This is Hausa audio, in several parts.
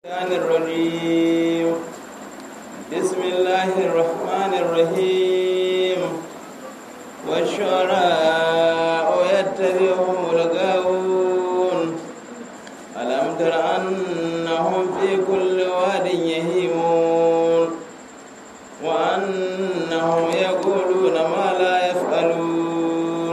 الرحمن الرجيم بسم الله الرحمن الرحيم والشعراء يتبعهم الغاوون ألم تر أنهم في كل واد يهيمون وأنهم يقولون ما لا يفعلون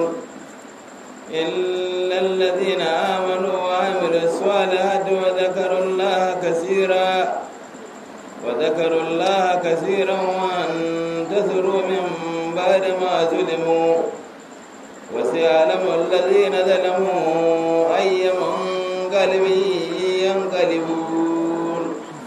إلا الذين آمنوا وعملوا الصالحات وذكروا الله كثيرا وذكروا الله كثيرا وانتصروا من بعد ما ظلموا وسيعلم الذين ظلموا أي منقلب ينقلبون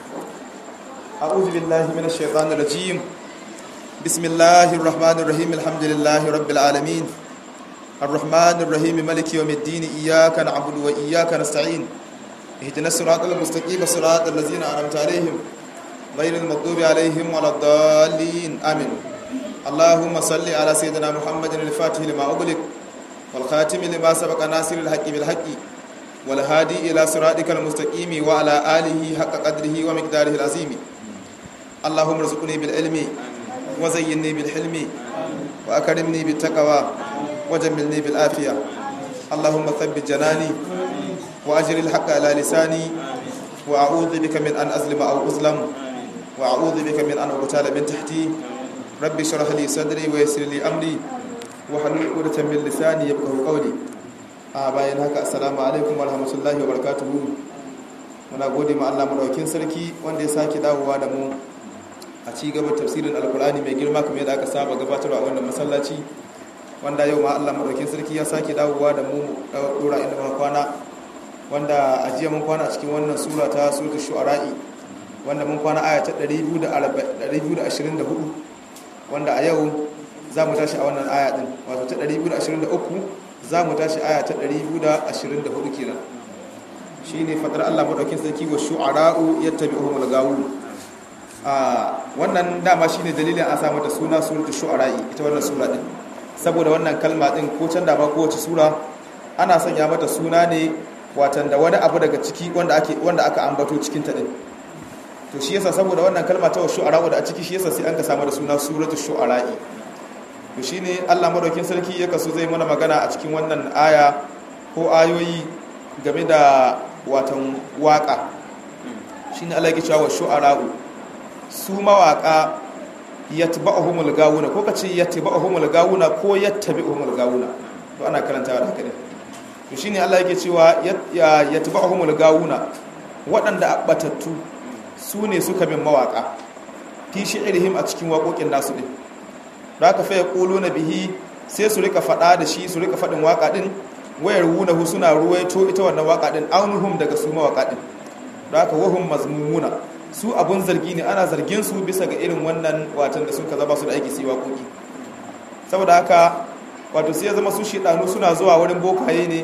أعوذ بالله من الشيطان الرجيم بسم الله الرحمن الرحيم الحمد لله رب العالمين الرحمن الرحيم ملك يوم الدين إياك نعبد وإياك نستعين اهدنا الصراط المستقيم صراط الذين أنعمت عليهم غير المغضوب عليهم ولا الضالين آمين اللهم صل على سيدنا محمد الفاتح لما أغلق والخاتم لما سبق ناصر الحق بالحق والهادي إلى صراطك المستقيم وعلى آله حق قدره ومقداره العظيم اللهم ارزقني بالعلم وزينني بالحلم وأكرمني بالتقوى وجملني بالآفية اللهم ثبت جناني وأجر الحق على لساني وأعوذ بك من أن أظلم أو أظلم وأعوذ بك من أن أغتال من تحتي ربي اشرح لي صدري ويسر لي أمري وحلل عقدة من لساني يفقهوا قولي a bayan haka assalamu alaikum wa rahmatullahi wa barakatuhu muna gode ma Allah madaukakin sarki wanda ya sake dawowa da mu a ci gaba tafsirin alkur'ani mai girma kamar yadda aka saba gabatarwa a wannan masallaci wanda yau ma Allah madaukakin sarki ya sake dawowa da mu dora inda muka kwana wanda a jiya mun kwana a cikin wannan sura ta suratul shu'ara'i wanda mun kwana aya ta 224 wanda a yau za mu tashi a wannan aya din wato ta 223 za mu tashi aya ta 224 kenan shi ne fadar Allah maɗaukin sarki wa shu'ara'u yattabi'uhum al-gawun a wannan dama shine dalilin a samu da suna suratul shu'ara'i ita wannan sura din saboda wannan kalma din ko can da ba kowace sura ana sanya mata suna ne watan da wani abu daga ciki wanda ake wanda aka ambato cikin ta din to shi yasa saboda wannan kalma ta shu'ara'u da a ciki shi yasa sai an ka samu da suna suratul shu'ara'i to shine Allah madaukin sarki ya kaso zai mana magana a cikin wannan aya ko ayoyi game da watan waka shine Allah yake cewa shu'ara'u su mawaka yatba'uhumul gawuna ko kace yatba'uhumul gawuna ko yattabi'uhumul gawuna to ana karantawa da haka ne to shine Allah yake cewa yatba'uhumul gawuna waɗanda abatattu su ne suka bin mawaka fi shi'irihim a cikin waƙoƙin nasu din da aka faya ƙolo na bihi sai su rika faɗa da shi su rika faɗin waƙa ɗin wayar wunahu suna ruwaito ita wannan waƙa ɗin aunuhum daga su mawaƙa ɗin da aka wahun mazmumuna su abun zargi ne ana zargin su bisa ga irin wannan watan da suka zama su da aiki su yi waƙoƙi saboda haka wato sai ya zama su shiɗanu suna zuwa wurin bokaye ne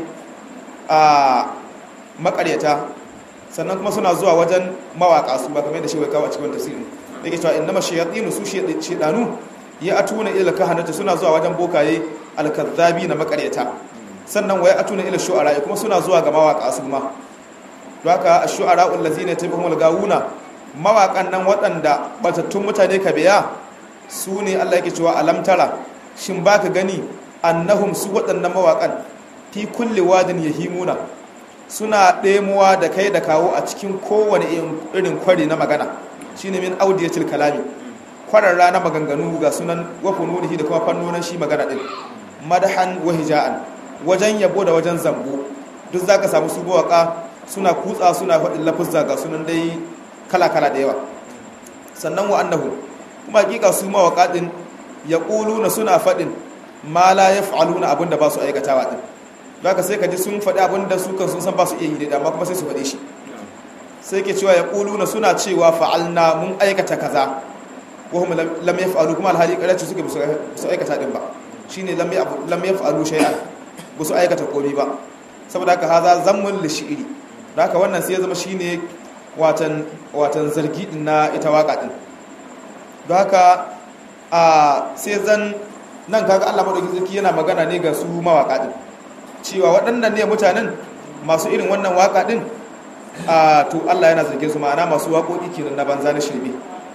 a makaryata sannan kuma suna zuwa wajen mawaƙa su ba kamar da shi wai kawo a cikin tasirin da ke cewa innama shayatinu su shiɗanu ya atuna ila kahanata suna zuwa wajen bokaye alkazzabi na makaryata sannan waya atuna ila shu'ara kuma suna zuwa ga mawaka su ma don haka ash-shu'ara allazina tabi'umul gawuna mawakan nan waɗanda batattun mutane ka biya su ne Allah yake cewa alamtara shin baka gani annahum su waɗannan mawakan fi kulli wadin yahimuna suna ɗemuwa da kai da kawo a cikin kowane irin kwari na magana shine min audiyatil kalami kwararra na maganganu ga sunan wafununihi da kuma fannonin shi magana din madahan wa hija'an wajen yabo da wajen zambo duk zaka samu su mawaka suna kutsa suna faɗin lafuzza ga sunan dai kala-kala da yawa sannan wa annahu kuma hakika su mawaka din yaquluna suna faɗin ma la yaf'aluna abinda ba su aikatawa din zaka sai ka ji sun faɗi abinda su kan sun san ba su iya yi da amma kuma sai su faɗe shi sai ke cewa yaquluna suna cewa fa'alna mun aikata kaza wahum lam yaf'alu kuma alhali karace suke su aikata din ba shine lam lam yaf'alu shay'an ba su aikata komai ba saboda haka haza zammun li shi'ri haka wannan sai ya zama shine watan watan zargi din na ita waka din don haka a sai zan nan kaga Allah madaukakin sarki yana magana ne ga su mawaka din cewa waɗannan ne mutanen masu irin wannan waka din a to Allah yana zargin su ma'ana masu waƙoƙi kenan na banza na shirme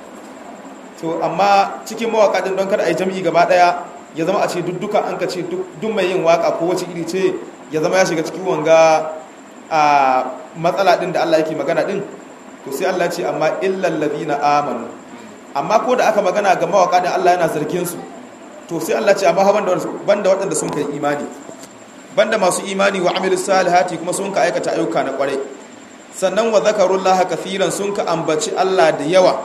to amma cikin mawaƙa din don kada a yi jam'i gaba ɗaya ya zama a ce duk an ka ce duk mai yin waƙa ko wace iri ce ya zama ya shiga cikin wanga a matsala din da Allah yake magana din to sai Allah ce amma illal ladina amanu amma ko da aka magana ga mawaƙa din Allah yana zargin su to sai Allah ce amma banda banda waɗanda sun kai imani banda masu imani wa amilus salihati kuma sun ka aikata ayyuka na ƙwarai sannan wa zakarullaha kathiran sun ka ambaci Allah da yawa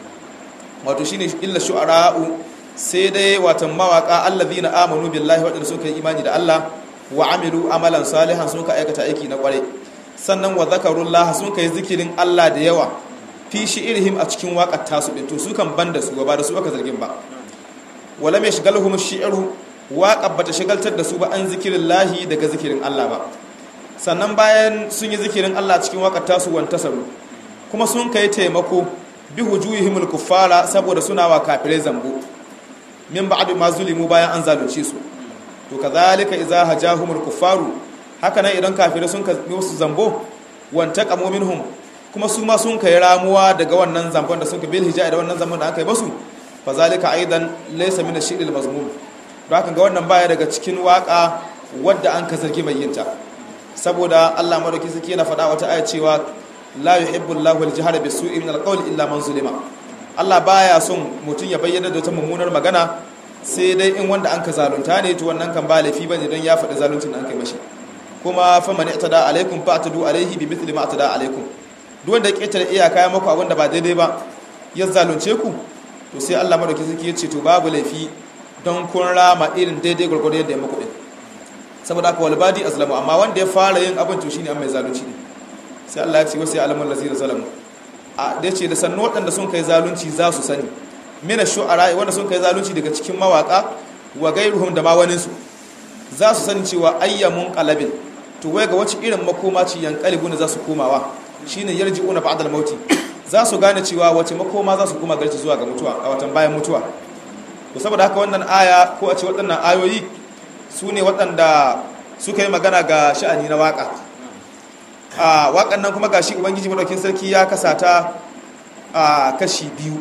wato shine illa shu'ara'u sai dai watan mawaka allazina amanu billahi wadanda suka yi imani da Allah wa amilu amalan salihan sun ka aikata aiki na kware sannan wa zakarullaha sun kai zikirin Allah da yawa fi shi'irhim a cikin waƙar tasu din to su kan banda su ba da su aka zargin ba wala mai shigalhum shi'ru waƙar bata shigaltar da su ba an zikirin lahi daga zikirin Allah ba sannan bayan sun yi zikirin Allah cikin waƙar tasu wantasaru kuma sun kai taimako bi hujuhihimul kuffara saboda suna wa kafirai zambo min ba'd ma zulimu bayan an zalunce su to kazalika idza hajahumul kuffaru haka nan idan kafirai sun kai musu zambo wantaqamu minhum kuma su ma sun kai ramuwa daga wannan zambon da sun kai bil hijai da wannan zambon da aka yi basu fa zalika aidan laysa min ash-shi'ril mazmum don haka ga wannan baya daga cikin waka wadda an ka zargi mai yinta saboda Allah madauki saki yana faɗa wata aya cewa la yuhibbu Allahu al-jahra bis-su'i min al-qawli illa man zulima Allah baya son mutum ya bayyana da ta mummunar magana sai dai in wanda an ka zalunta ne to wannan kan ba laifi bane don ya faɗi zaluncin da an kai mashi kuma fa man i'tada alaikum fa atadu alaihi bi mithli ma atada alaikum duk wanda ya ketare iyaka ya maku abin da ba daidai ba ya zalunce ku to sai Allah madauki saki ya ce to babu laifi don kun rama irin daidai gurgurdo yadda ya maku din saboda haka walbadi azlamu amma wanda ya fara yin abin to shine an mai zalunci ne sai Allah ya ce wasu alamul lazina zalamu a da ce da sannu waɗanda sun kai zalunci za su sani mina shu'ara wanda sun kai zalunci daga cikin mawaka wa gairuhum da ma wanin su za su sani cewa ayyamun qalabin to wai ga wace irin makoma ci yanqalibu ne za su komawa shine yarji'una ba'da al-mauti za su gane cewa wace makoma za su koma garci zuwa ga mutuwa a watan bayan mutuwa to saboda haka wannan aya ko a ce waɗannan ayoyi su ne waɗanda suka yi magana ga sha'ani na waƙa a waƙan nan kuma gashi ubangiji maɗaukin sarki ya kasa ta a kashi biyu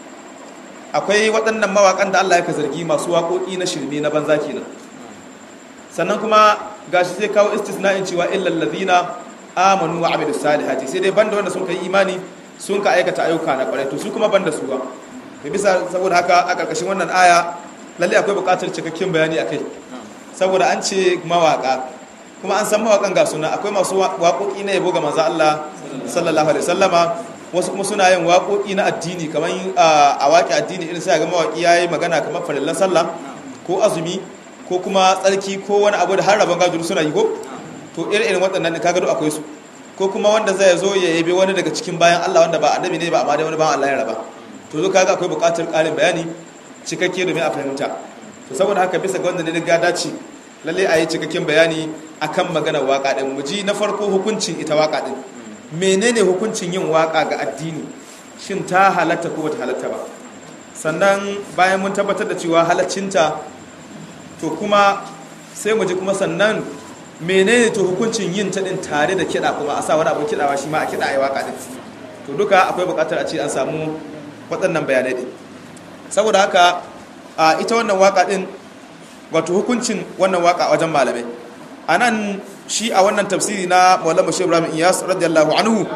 akwai waɗannan mawaƙan da allah ya ka zargi masu waƙoƙi na shirme na banza kenan sannan kuma gashi sai kawo istisna'in cewa illal ladina amanu wa amilus salihati sai dai banda wanda sun kai imani sun ka aikata ayyuka na ƙwarai to su kuma banda su ba bisa saboda haka a ƙarƙashin wannan aya lalle akwai buƙatar cikakken bayani akai saboda an ce mawaka kuma an san mawakan ga suna akwai masu waƙoƙi na yabo ga manzo Allah sallallahu alaihi wasallama wasu kuma suna yin waƙoƙi na addini kamar a waƙi addini irin sai ga mawaki yayi magana kamar farillan sallah ko azumi ko kuma tsarki ko wani abu da har rabon gado suna yi ko to irin irin waɗannan kaga duk akwai su ko kuma wanda zai zo ya yabe wani daga cikin bayan Allah wanda ba annabi ne ba amma dai wani bayan Allah ya raba to zo kaga akwai buƙatar ƙarin bayani cikakke domin a fahimta to saboda haka bisa ga wanda ne ga dace lalle a yi cikakken bayani akan maganar waka din mu ji na farko hukuncin ita waka din menene hukuncin yin waka ga addini shin ta halatta ko bata halatta ba sannan bayan mun tabbatar da cewa halaccinta to kuma sai mu ji kuma sannan menene to hukuncin yin ta din tare da kiɗa kuma a sa wani abin kiɗawa shi ma a kiɗa a yi waka din to duka akwai buƙatar a ce an samu waɗannan bayanai din saboda haka a ita wannan waka din wato hukuncin wannan waka wajen malamai a nan shi a wannan tafsiri na maulama shi ibrahim iyas radiyallahu anhu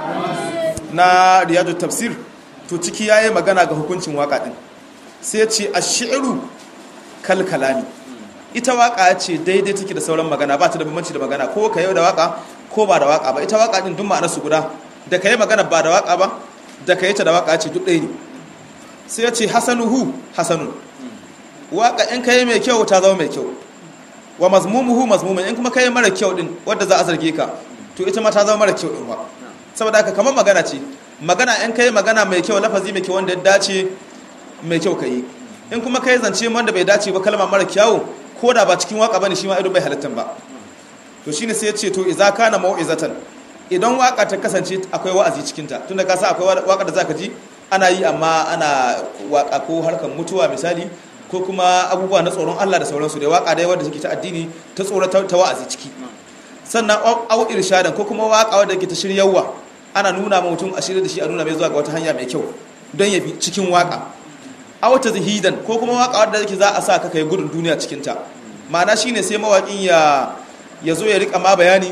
na riyadu tafsir to ciki ya yi magana ga hukuncin waka din sai ce a shi'iru kalkalami ita waka ce daidai take da sauran magana ba ta da bambanci da magana ko ka yau da waka ko ba da waka ba ita waka din duk ma'anar su guda da ka yi magana ba da waka ba da ka yi ta da waka ce duk ɗaya ne sai ya ce hasanuhu hasanun waka in kai mai kyau ta zama mai kyau wa mazmumuhu mazmumun in kuma kai mara kyau din wanda za a zarge ka to ita ma ta zama mara kyau din wa saboda haka kamar magana ce magana in kai magana mai kyau lafazi mai kyau wanda ya dace mai kyau kai in kuma kai zance wanda bai dace ba kalma mara kyau ko da ba cikin waka bane shi ma ido bai halittan ba to shine sai ya ce to idza kana mau'izatan idan waka ta kasance akwai wa'azi cikin ta tunda ka sa akwai waka da zaka ji ana yi amma ana waka ko harkar mutuwa misali ko kuma abubuwa na tsoron Allah da sauransu da waka dai wanda suke ta addini ta tsoro ta wa'azi ciki sannan au irshadan ko kuma waka wanda ke ta shiryawa ana nuna ma mutum a shirya da shi a nuna mai zuwa ga wata hanya mai kyau don ya bi cikin waka a wata zihidan ko kuma waka wadda yake za a sa ka kai gudun duniya cikin ta ma'ana shine sai mawaƙin ya ya zo ya rika ma bayani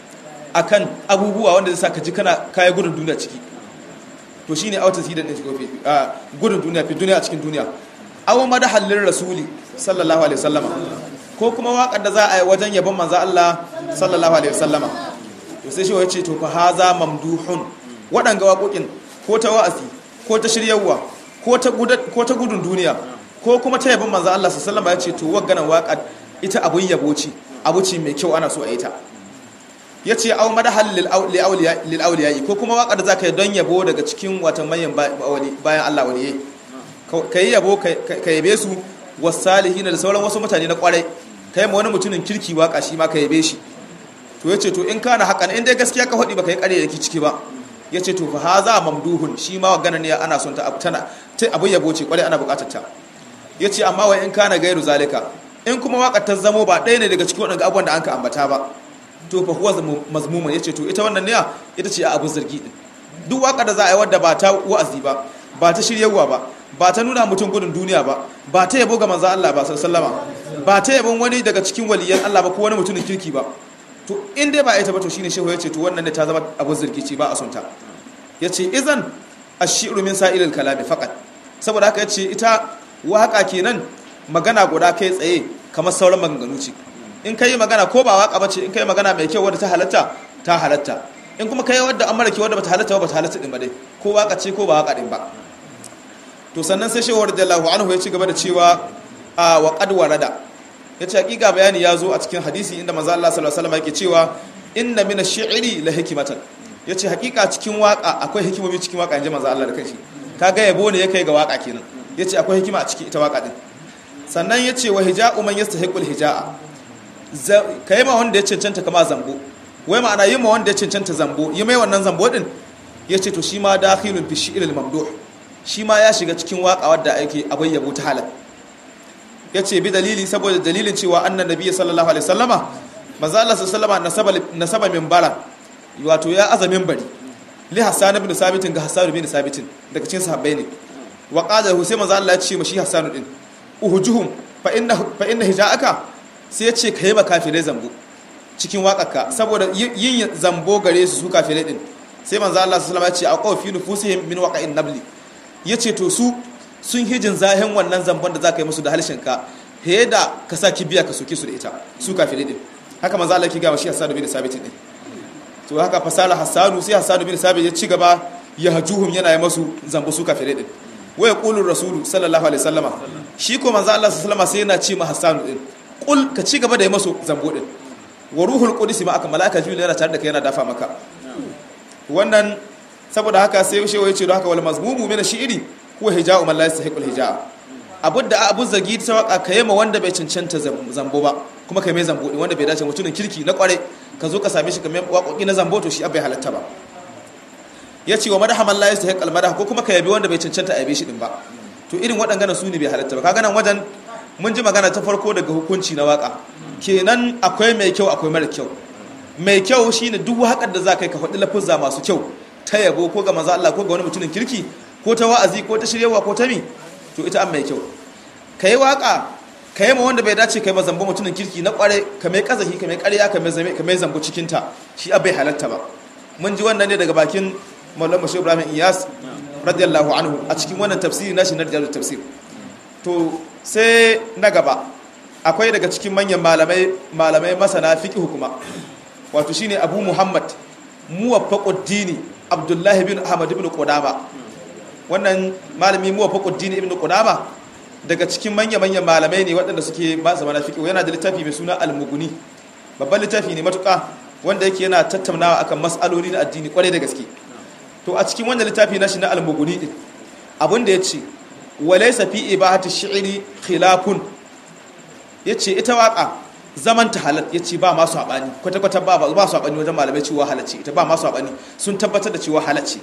akan abubuwa wanda zai sa ka ji kana kai gudun duniya ciki to shine a wata zihidan din shi a gudun duniya fi duniya cikin duniya aw madahallin rasuli sallallahu alaihi wasallama ko kuma waƙar da za a yi wajen yabon manzo Allah sallallahu alaihi wasallama to sai shi ya ce to fa haza mamduhun waɗanga waƙoƙin ko ta wa'azi ko ta shiryawa ko ta ko ta gudun duniya ko kuma ta yabon manzo Allah sallallahu alaihi wasallama ya ce to wagganan waƙar ita abun yabo ce abu ce mai kyau ana so a yi ta ya ce au madahal lil auliya ko kuma waƙar da za ka yi don yabo daga cikin watan manyan bayan Allah waliyai ka yi yabo ka yabe su wasalihin da sauran wasu mutane na kwarai ka yi ma wani mutumin kirki waka shi ma ka yabe shi to ya ce to in kana hakan in dai gaskiya ka faɗi ba ka yi ƙare da ki ciki ba ya ce to fa ha za mamduhun shi ma wa ganin ya ana son ta tana ta abin yabo ce kwarai ana buƙatar ta ya ce amma wai in kana gairu zalika in kuma waƙar ta zamo ba ɗaya ne daga cikin waɗanda abubuwan da an ka ambata ba to fa huwa mazmuman ya ce to ita wannan ne ita ce a abin zargi din duk waƙar da za a yi wadda ba ta wa'azi ba ba ta shiryarwa ba ba ta nuna mutum gudun duniya ba ba ta yabo ga manzan Allah ba sallama ba ta yabon wani daga cikin waliyan Allah ba ko wani mutumin kirki ba to in dai ba ita ba to shine shehu yace to wannan ne ta zama abu zirki ce ba a sunta yace izan ashiru min sa'ilil kalami faqat saboda haka yace ita waka kenan magana guda kai tsaye kamar sauran maganganu ce in kai magana ko ba waka bace in kai magana mai kyau wadda ta halatta ta halatta in kuma kai wadda an mara kyau wadda bata halatta ba bata halatta din ba dai ko waka ce ko ba waka din ba to sannan sai shehu radiyallahu anhu ya ci gaba da cewa a wa qad warada yace hakika bayani ya zo a cikin hadisi inda manzo Allah sallallahu alaihi wasallam yake cewa inna min ash-shi'ri la hikmatan yace hakika cikin waka akwai hikimomi cikin waka inji manzo Allah da kanshi kaga yabo ne yake ga waka kenan yace akwai hikima a cikin ita waka din sannan yace wa hija'u man yastahiqul hija'a kai ma wanda ya cancanta kama zambo wai ma'ana yi ma wanda ya cancanta zambo yi mai wannan zambo din yace to shi ma dakhilun fi shi'ril mamduh shi ma ya shiga cikin waka wadda ake abin yabo ta halal ya ce bi dalili saboda dalilin cewa annan nabi sallallahu alaihi sallama maza Allah sallama nasaba min bara wato ya aza bari li hassan ibn sabitin ga hassan ibn sabitin daga cikin sahabbai ne wa qala hu sai maza Allah ya ce mashi hassan din uhujuhum fa inna fa inna hija'aka sai ya ce kai ba kafirai zambo cikin waƙarka saboda yin zambo gare su su kafirai din sai manzo Allah sallallahu alaihi wasallam ya ce aqaw fi nufusihim min waqa'in nabli ya ce to su sun hijin zahen wannan zambon da za ka yi musu da halshenka he da ka sa kibiya ka soke su da ita su kafirai din haka maza Allah ki gama shi Hassan bin Sabit din to haka fasala Hassanu sai Hassan bin Sabit ya ci gaba ya hajuhum yana yi masu zambo su kafirai din waya qulur rasulu sallallahu alaihi wasallama shi ko manzo Allah sallallahu alaihi wasallama sai yana ce ma Hassanu din qul ka ci gaba da yi masu zambo din wa ruhul qudus ma aka malaka jibril yana tare da kai yana dafa maka wannan saboda haka sai shewa ya ce don haka wal mazmumu min shi'ri huwa hija'u man la yastahiqul hija'a abu da abu zagi ta waka ka ma wanda bai cancanta zambo ba kuma kai mai zambo din wanda bai dace mutumin kirki na kware ka zo ka same shi kamar waƙoƙi na zambo to shi abai halatta ba ya ce wa madaha man la yastahiqul madaha ko kuma ka yabi wanda bai cancanta a yabe shi din ba to irin waɗannan su ne bai halatta ba kaga nan wajen mun ji magana ta farko daga hukunci na waka kenan akwai mai kyau akwai mara kyau mai kyau shine duk haƙar da za ka yi ka faɗi lafuzza masu kyau ta yabo ko ga maza Allah ko ga wani mutumin kirki ko ta wa'azi ko ta shiryawa ko ta mi to ita an mai kyau ka yi waƙa ka yi ma wanda bai dace ka yi mazambo mutumin kirki na ƙware ka mai ƙazahi ka mai ƙarya ka mai zambo cikinta shi abai halatta ba mun ji wannan ne daga bakin mallam mashi ibrahim iyas radiyallahu anhu a cikin wannan tafsiri nashi na rijalu tafsir to sai na gaba akwai daga cikin manyan malamai malamai masana fiqh kuma wato shine abu muhammad muwaffaquddini abdullahi bin ahmad ibn qudama wannan malami muwaffaquddini ibn qudama daga cikin manya-manyan malamai ne waɗanda suke ba zama na fiqh yana da littafi mai suna al-mughni babban littafi ne matuƙa wanda yake yana tattaunawa akan mas'aloli na addini kwarai da gaske to a cikin wannan littafi na shi na al-mughni din abin da yace walaysa fi ibahati shi'ri khilafun yace ita waka zaman ta halal ya ce ba masu haɓani kwata-kwata ba ba su haɓani wajen malamai cewa halacci ita ba masu haɓani sun tabbatar da cewa halacci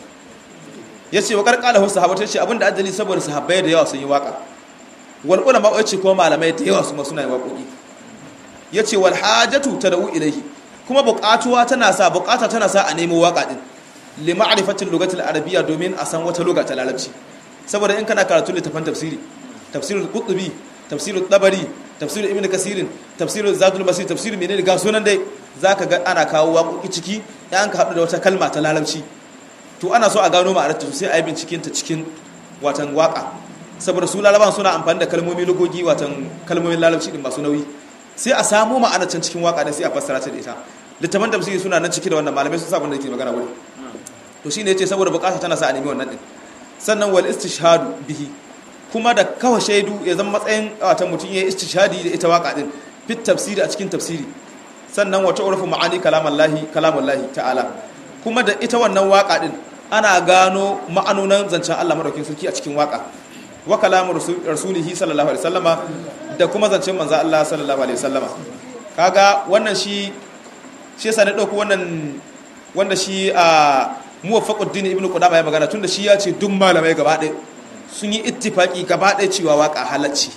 ya ce wa ƙarƙala wasu sahabatar ce abinda adali saboda sahabbai da yawa sun yi waƙa wal ulama ya ce kuma malamai da yawa su ma suna yi waƙoƙi ya ce wal hajatu ta da'u ilaihi kuma buƙatuwa tana sa buƙata tana sa a nemo waƙa din li ma'rifatil lugatil arabiyya domin a san wata lugha ta larabci saboda in kana karatu littafin tafsiri tafsirul qutbi tafsirul tabari tafsirul ibnu kasirin tafsirul zadul basir tafsirul menene ga sunan dai zaka ga ana kawo waƙoƙi ciki yan ka haɗu da wata kalma ta larabci to ana so a gano ma'anarta sai a yi binciken ta cikin watan waƙa saboda su laraban suna amfani da kalmomi lugogi watan kalmomin larabci din masu nauyi sai a samu ma'anar can cikin waƙa da sai a fassara ta da ita littafin tafsiri suna nan ciki da wannan malamai sun sabon da ke magana wuri to shine yace saboda bukata tana sa a nemi wannan din sannan wal istishhadu bihi kuma da kawa shaidu ya zama matsayin watan mutum ya yi istishhadi da ita waka din fit tafsiri a cikin tafsiri sannan wata urfu ma'ani kalamallahi kalamallahi ta'ala kuma da ita wannan waka din ana gano ma'anonan zancen Allah madaukakin sarki a cikin waka wa kalamu rasulihi sallallahu alaihi wasallama da kuma zancen manzo Allah sallallahu alaihi wasallama kaga wannan shi shi yasa na dauko wannan wanda shi a muwaffaquddin ibnu qudama ya magana tunda shi ya ce duk malamai gaba ɗaya sun yi ittifaki gaba ɗaya cewa waka halacci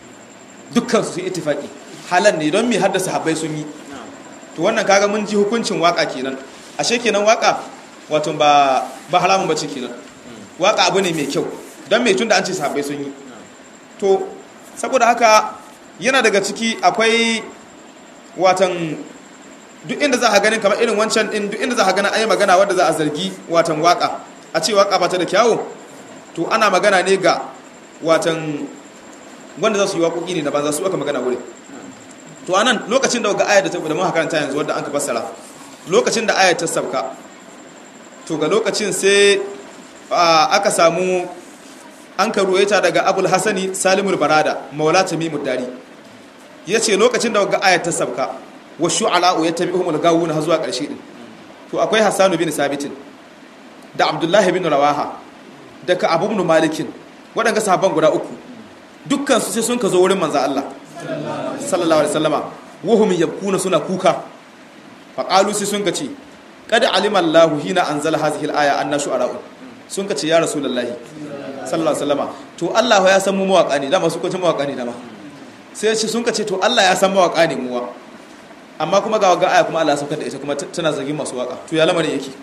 dukkan su sun ittifaki halal ne don mi haddasa habbai sun yi to wannan kaga mun ji hukuncin waka kenan ashe kenan waka wato ba ba haramun bace kenan waka abu ne mai kyau don mai tunda an ce sahabbai sun yi to saboda haka yana daga ciki akwai watan duk inda za a ganin kamar irin wancan din duk inda za a ganin ayi magana wadda za a zargi watan waka a ce waka ba ta da kyawu to ana magana ne ga watan wanda za su yi waƙoƙi ne da banza su aka magana wuri to anan lokacin da ga ayar da ta da muka karanta yanzu wadda an ka fassara lokacin da ayar ta sabka to ga lokacin sai aka samu an ka ruwaita daga abul hasani salimul barada maula tamimud dari ya ce lokacin da ga ayar ta sabka wa shu'ala'u ya tabi umul gawuna har zuwa ƙarshe din to akwai hassanu bin sabitin da abdullahi bin rawaha da ka abu bin malikin waɗanda sahabban guda uku dukkan su sai sun ka zo wurin manzo Allah sallallahu alaihi wasallama wahum yabkuna suna kuka fa qalu sai sun ka ce qad alima Allahu hina anzala hadhihi al-aya anna shu'ala'u sun ka ce ya rasulullahi sallallahu alaihi wasallama to Allah ya san mu mawaka ne dama su ko mawaka ne dama sai sun ka ce to Allah ya san mawaka ne muwa amma kuma ga ga aya kuma Allah saukar da ita kuma tana zargin masu waka to ya lamarin yake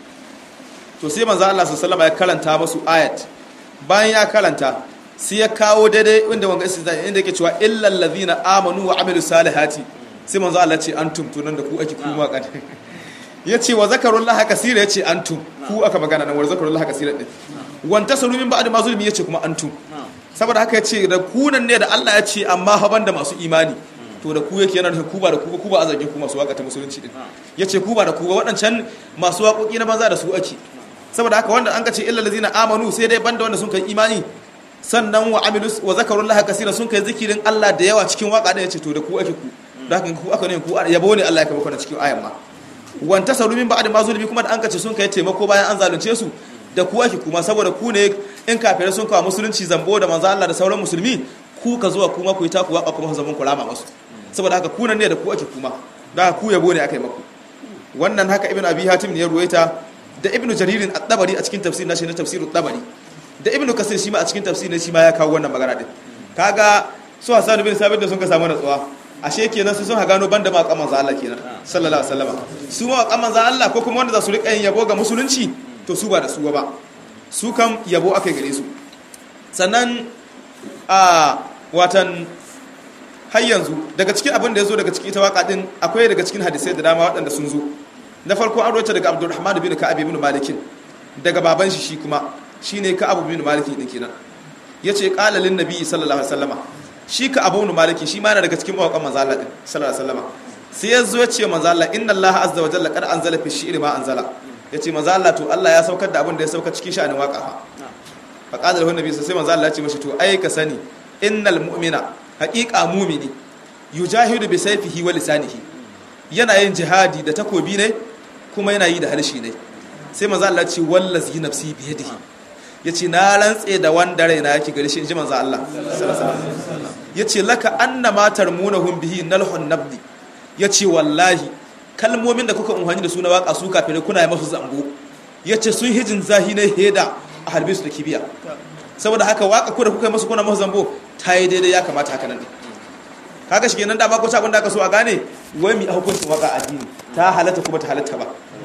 to sai manzo Allah sallallahu alaihi ya karanta masu ayat bayan ya karanta sai ya kawo daidai inda wanga istizai inda yake cewa illal ladhina amanu wa amilus salihati sai manzo Allah ce antum to nan da ku ake kuma waka yace wa zakarullaha kaseera yace antum ku aka magana nan wa zakarullaha kaseera din wanta saru min ba'd ma zulmi yace kuma antum saboda haka yace da kunan ne da Allah ya ce amma haban da masu imani to da ku yake yana da ku ba da ku ku ba a zargin ku masu waka ta musulunci din yace ku ba da ku ba waɗancan masu waƙoƙi na banza da su ake saboda haka wanda an ka ce illal ladzina amanu sai dai banda wanda sun kai imani sannan wa amilus wa zakarullaha kaseera sun kai zikirin Allah da yawa cikin waka da yace to da ku ake ku da haka ku aka ne ku yabo ne Allah ya kaba kana cikin ayan ma wanta saru min ba'd ma zulmi kuma da an ka ce sun kai taimako bayan an zalunce su da ku ake kuma saboda ku ne in kafirai sun kawo musulunci zambo da manzo Allah da sauran musulmi ku ka zuwa kuma ku yi taku waka kuma zaman ku rama masu saboda haka ku ne da ku ake kuma da ku yabo ne akai maku wannan haka ibnu abi hatim ne ya ruwaita da ibnu jaririn at-tabari a cikin tafsir nashi na tafsirut tabari da ibnu kasir shi ma a cikin tafsir ne shi ma ya kawo wannan magana din kaga su hasan bin sabit da sun ka samu natsuwa ashe kenan su sun ha gano banda ma kaman Allah kenan sallallahu alaihi wasallam su ma kaman Allah ko kuma wanda za su rika yin yabo ga musulunci to su ba da su ba su kam yabo akai gare su sannan a watan har yanzu daga cikin abin da ya zo daga cikin ita waka din akwai daga cikin hadisai da dama waɗanda sun zo na farko an roce daga abdurrahman bin ka'ab bin malikin daga baban shi shi kuma shine ka'ab bin malikin din kenan yace qala lin nabi sallallahu alaihi wasallama shi ka abu bin maliki shi ma yana daga cikin mawakan manzo Allah din sallallahu alaihi wasallama sai ya zo ya ce manzo Allah inna Allah azza wa jalla qad anzala fi shi'ri ma anzala yace manzo Allah to Allah ya saukar da abin da ya saukar cikin sha'anin waka fa fa qala lahu nabi sai manzo Allah ya ce mashi to ai ka sani innal mu'mina haqiqa mu'mini yujahidu bi sayfihi wa lisanihi yana yin jihadi da takobi ne kuma yana yi da harshe ne sai manzo Allah ya ce wallazi nafsi bi yadihi yace na rantse da wanda raina yake gare shi inji manzo Allah yace laka annama tarmunahum bihi nalhun nabdi yace wallahi kalmomin da kuka umhani da su na waka su kafirai kuna yi masu zango yace sun hijin zahi na heda a harbe su da kibiya saboda haka waka ko da kuka yi masu kuna masu zambo ta yi daidai ya kamata haka nan kaga shi kenan da ba ko sabon da aka so a gane wai mi hukuncin waka addini ta halatta kuma ta halatta ba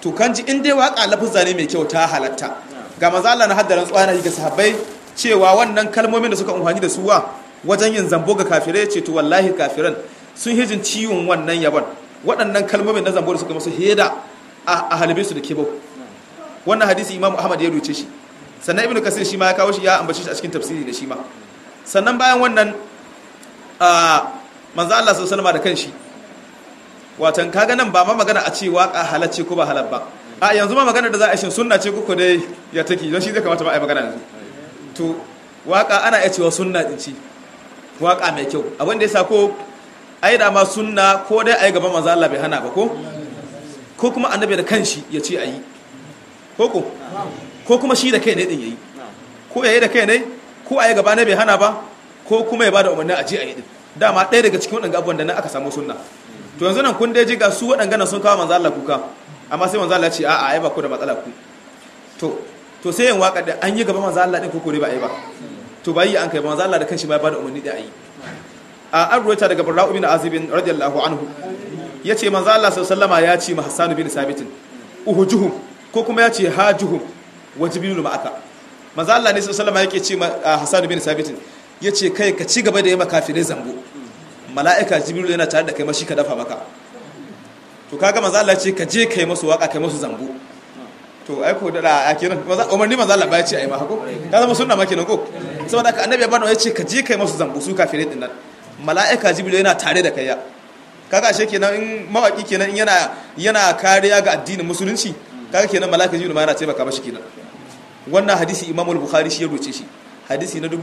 to kan ji in dai waka lafuzza ne mai kyau ta halatta ga manzo Allah na haddaran tsana ga sahabbai cewa wannan kalmomin da suka amfani da su wa wajen yin zambo ga kafirai ce to wallahi kafiran sun hijin ciwon wannan yabon waɗannan kalmomin na zambo da suka masu heda a halibe su da kebau wannan hadisi imam ahmad ya ruce shi sannan ibnu kasir shi ma ya kawo shi ya ambace shi a cikin tafsiri da shi ma sannan bayan wannan a manzo Allah sallallahu alaihi da kanshi watan kaga nan ba ma magana a ce waka halacce ko ba halal ba a yanzu ma magana da za a shin sunna ce ko dai ya take don shi zai kamata ba a yi magana yanzu to waka ana iya cewa sunna din ce waka mai kyau abin da ya sa ko ai da ma sunna ko dai ai gaban manzo Allah bai hana ba ko ko kuma annabi da kanshi ya ce ayi ko ko ko kuma shi da kai ne din yayi ko yayi da kai ne ko ayi gaba ne bai hana ba ko kuma ya bada umarni a je ayi din dama ɗaya daga cikin waɗanda abubuwan da nan aka samu sunna to yanzu nan kun dai ji ga su waɗanda sun kawo manzo Allah kuka amma sai manzo Allah ya ce a'a ai ba ku da matsala ku to to sai yin waka da an yi gaba manzo Allah din ko kore ba ai ba to bai yi an kai manzo Allah da kanshi ba ya bada umarni da ayi a an ruwaita daga Barra'u bin Azib radiyallahu anhu yace manzo Allah sallallahu alaihi ya ce ma Hassan bin Sabit uhujuhum ko kuma ya ce hajuhum wa jibrilu ma'aka manzo Allah ne sallallahu alaihi yake ce ma Hassan bin Sabit yace kai ka ci gaba da yi makafirai zambo mala'ika jibrilu yana tare da kai mashi ka dafa maka to kaga manzo Allah ce ka je kai masu waka kai masu zambo to ai ko da a kiran umarni manzo Allah ba ya ce ai ma hako ka zama sunna ma kenan ko saboda ka annabi ya bada ya ce ka je kai masu zambo su kafirai din nan mala'ika jibrilu yana tare da kai ya kaga ashe kenan in mawaki kenan in yana yana kariya ga addinin musulunci kaga kenan mala'ika jibrilu ma yana taimaka mashi kenan wannan hadisi Imam al-Bukhari shi ya roce shi hadisi na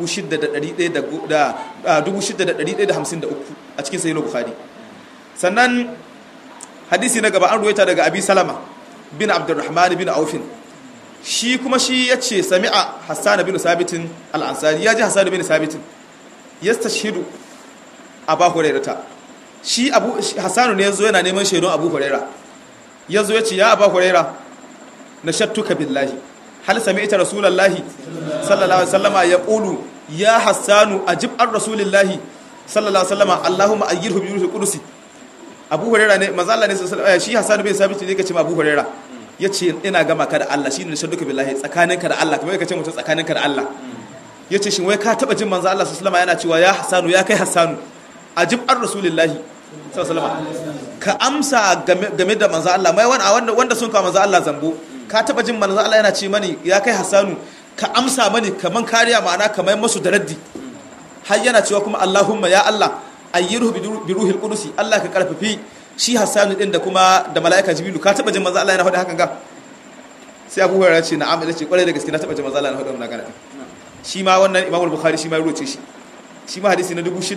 6153 a cikin sahih al-Bukhari sannan hadisi na gaba an ruwaita daga Abi Salama bin Abdurrahman bin Aufin shi kuma shi yace sami'a Hassan bin Sabitin al-Ansari ya ji Hassan bin Sabitin yastashhidu Abu Hurairah shi Abu Hassan ne yazo yana neman shaidon Abu Hurairah yazo yace ya Abu Hurairah nashattuka billahi hal sami'ta rasulullahi sallallahu alaihi wasallama yaqulu ya Hassanu ajib ar rasulillahi sallallahu alaihi wasallama Allahumma ayyirhu bi ruhil qudusi Abu Hurairah ne manzo Allah ne sallallahu alaihi shi Hassan bin Sabit ne kace ma Abu Hurairah yace ina gama ka da Allah shine nashattuka billahi tsakaninka da Allah kamar kace mutum tsakaninka da Allah yace shin wai ka taba jin manzo Allah sallallahu alaihi yana cewa ya Hassanu ya kai Hassanu ajib ar rasulillahi sallallahu alaihi ka amsa game da manzo Allah mai wanda wanda sun kawo manzo Allah zambo ka taba jin manzo Allah yana ce mani ya kai Hassanu ka amsa mani kaman kariya ma'ana kamar masu da raddi har yana cewa kuma Allahumma ya Allah ayyirhu bi ruhil qudusi Allah ka karfafi shi Hassanu din da kuma da malaika Jibrilu ka taba jin manzo Allah yana faɗi hakan ga sai Abu Hurairah ce na'am da ce kwarai da gaske na taba jin manzo Allah yana faɗi wannan magana shi ma wannan Imam Bukhari shi ma ya roce shi shi ma hadisi na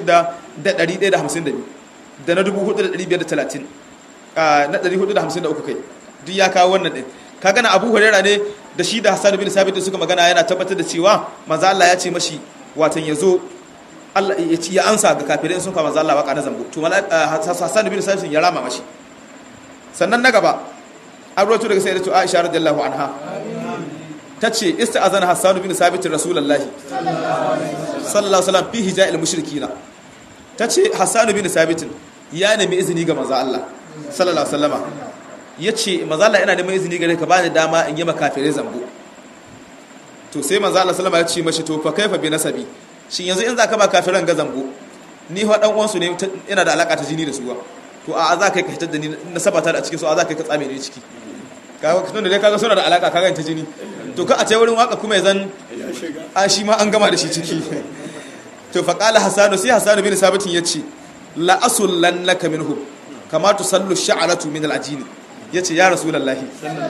6152 da na 4530 na 453 kai duk ya kawo wannan din ka gana abu huraira ne da shi da hassan bin sabit suka magana yana tabbatar da cewa manzo Allah ya ce mashi watan yazo Allah ya ci ya ansa ga kafirai sun kama manzo Allah waka na zambo to hassan bin sabit ya rama mashi sannan na gaba an rawaito daga sayyidatu Aisha radiyallahu anha tace ista'azana hassan bin sabit rasulullahi sallallahu alaihi wasallam fi hija'il mushrikina tace hassan bin sabit ya nemi izini ga manzo Allah sallallahu alaihi wasallama ya ce mazala ina neman izini gare ka bani dama in yi makafirai zambo to sai mazala salama ya ce mashi to fa kaifa bi nasabi shin yanzu in za ka ba kafiran ga zambo ni fa dan uwansu ne ina da alaka ta jini da suwa to a za ka yi ka hitar da ni na sabata da cikin su a za ka yi ka tsame ni ciki kaga tun da dai kaga suna da alaka kaga ta jini to ka a ce wurin waka kuma ya zan a shi ma an gama da shi ciki to fa qala hasanu sai hasanu bin sabitin yace la asullannaka minhum kama tusallu sha'aratu min al-ajini ya ce ya rasu lallahi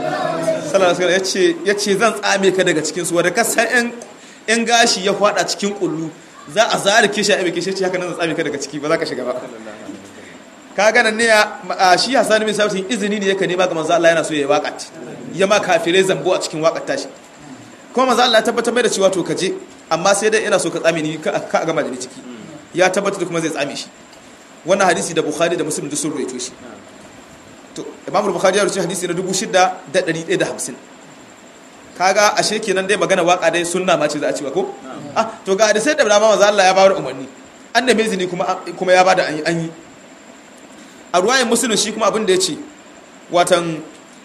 ya ce zan tsame ka daga cikinsu wadda kasan yan gashi ya fada cikin kullu za a zari kishi a ibike shi haka nan zan tsame ka daga ciki ba za ka shiga ba ka gana ne a shi hassan bin sabitin izini ne yaka nema ga manzo Allah yana so ya yi waƙat ya ma kafirai zambo a cikin waƙat tashi kuma manzo Allah ya tabbatar mai da cewa to ka je amma sai dai ina so ka tsame ni ka a gama da ni ciki ya tabbatar da kuma zai tsame shi wannan hadisi da bukhari da muslim duk sun ruwaito shi to imamul bukhari ya rubuta hadisi na 6150 kaga ashe kenan dai magana waka dai sunna ma ce za a cewa ko ah to ga da sai da dama manzo Allah ya bayar umarni an da mezini kuma kuma ya bada an yi an yi a ruwayin muslim shi kuma abin da yace watan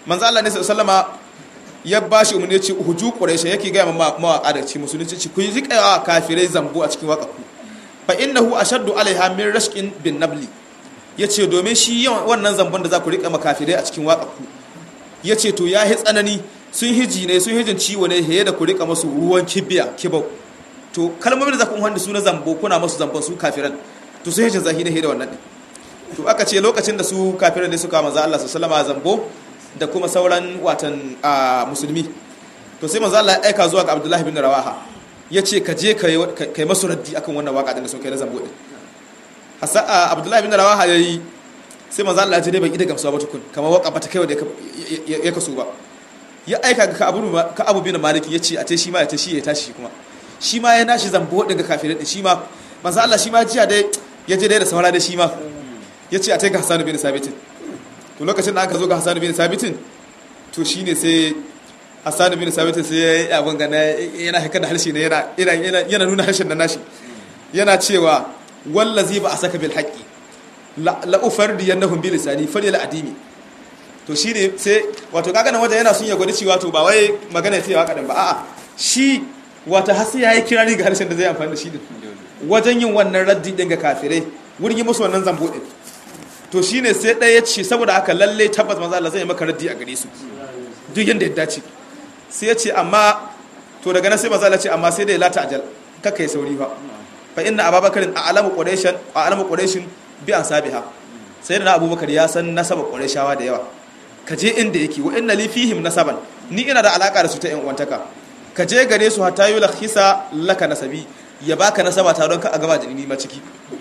manzo Allah ne sallama ya bashi umarni ce huju quraish yake ga ma mawaka da ci musulunci ci ku yi rikawa kafirai zambo a cikin waka ku fa innahu ashaddu alaiha min rashqin bin nabli yace domin shi yawan wannan zambon da za ku rika makafirai a cikin waka ku yace to ya hi tsanani sun hiji ne sun hijin ciwo ne heye da ku rika masu ruwan kibiya kibau to kalmomin da za ku wanda su na zambo kuna masu zambon su kafiran to sun hijin zahi ne heye da wannan din to aka ce lokacin da su kafiran ne suka manzo Allah sallallahu alaihi zambo da kuma sauran watan musulmi to sai manzo Allah ya aika zuwa ga Abdullahi bin Rawaha yace ka je kai masu raddi akan wannan waka din da sun kai na zambo din hasa Abdullahi bin Rawaha yayi sai manzo Allah ya ce dai bai ida gamsuwa ba tukun kamar waka bata kai wanda ya kaso ba ya aika ga Abu ka Abu bin Maliki yace a ce shi ma ya tashi ya tashi kuma shi ma ya nashi zambo din ga kafirai din shi ma manzo Allah shi ma jiya dai ya je dai da saura da shi ma yace a tai ga Hassan bin Sabit to lokacin da aka zo ga Hassan bin Sabitin to shine sai Hassan bin Sabitin sai ya yi abin gana yana haka da harshe ne yana yana nuna harshen da nashi yana cewa wallazi ba a saka bil haqqi la ufardi yanahum bi lisani falyal adimi to shine sai wato kaga nan wajen yana sun ya gwada cewa to ba wai magana ya ce wa kadan ba a'a shi wata hasi yayi kirari ga harshen da zai amfani da shi din wajen yin wannan raddi din ga kafirai wurin yi musu wannan zambo din to shine sai ɗaya ya ce saboda haka lalle tabbas manzo Allah zai maka raddi a gare su duk yanda ya dace sai ya ce amma to daga nan sai manzo Allah ce amma sai da ya lata ajal kakkai sauri fa fa inna ababakarin a'lamu quraishan a'lamu quraishin bi ansabiha sai da abubakar ya san nasaba qurayshawa da yawa ka je inda yake wa inna li fihim nasaban ni ina da alaka da su ta yan uwantaka ka je gare su hatta yulakhisa laka nasabi ya baka nasaba ta don ka a gaba da ni ma ciki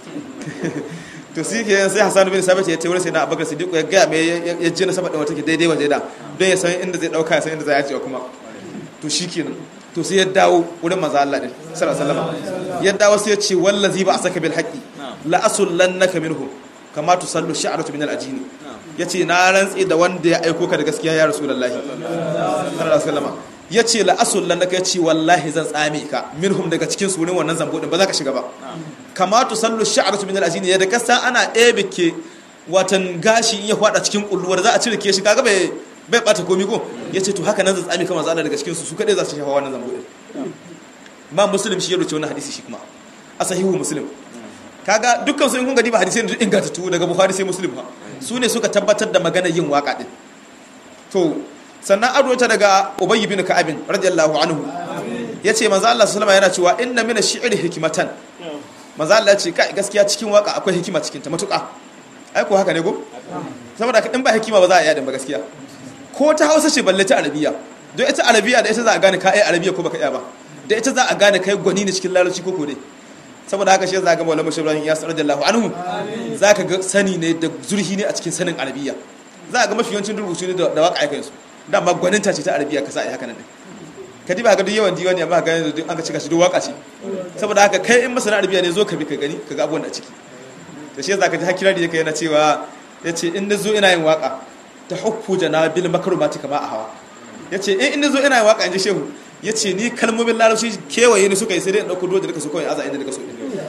to shi ke sai Hassan bin Sabit ya tawar sai na Abubakar Siddiq ya ga me ya je nasaba da wata ke daidai waje da don ya san inda zai dauka ya san inda zai yace kuma to shikenan to sai ya dawo wurin manzo Allah din sallallahu alaihi wasallam ya dawo sai ya ce wallazi ba asaka bil haqqi la asullannaka minhum kama tusallu sha'ratu min al ajini yace na rantsi da wanda ya aiko ka da gaskiya ya rasulullahi sallallahu alaihi wasallam yace la asullannaka yace wallahi zan tsame ka minhum daga cikin su wurin wannan zambo din ba za ka shiga ba kama tusallu sha'ratu min al ajini yadda kasa ana ebe ke watan gashi in ya fada cikin kulluwar za a cire ke shi kaga bai bai bata komi ko yace to haka nan zan tsame kamar zalla daga cikin su su kadai za su shafa wannan zambo din ba muslim shi ya rubuce wannan hadisi shi kuma a sahihu muslim kaga dukkan su in kun gadi ba hadisi ne ingantattu daga bukhari sai muslim ha su ne suka tabbatar da maganar yin waka din to sannan an rubuta daga ubayy bin ka'ab radiyallahu anhu yace manzo Allah sallallahu alaihi yana cewa inna min ash-shi'ri hikmatan manzo Allah ya ce kai gaskiya cikin waka akwai hikima cikin ta matuƙa ai ko haka ne go saboda in ba hikima ba za a iya din ba gaskiya ko ta hausa ce balle ta arabiya don ita arabiya da ita za a gane ka ai arabiya ko baka iya ba da ita za a gane kai gwani ne cikin larabci ko kore saboda haka shi za ga maulama shi ibrahim yasir radiyallahu anhu za ka ga sani ne da zurhi ne a cikin sanin arabiya za ga mafi yawancin rubutu ne da waka aikan su dama gwaninta ce ta arabiya ka sa ai haka nan ka diba ga duk yawan diwani amma ga yanzu an ka cika shi duk waka ce saboda haka kai in masana arabiya ne zo ka bi ka gani ka ga abubuwan da ciki to shi za ka ji hakira da yake yana cewa yace in na zo ina yin waka ta hukku janabil makrumati kama a hawa yace in in zo ina yin waka in ji shehu ya ce ni kalmomin larabci kewaye ni suka yi sai dai ɗauko doji daga su kawai aza inda daga so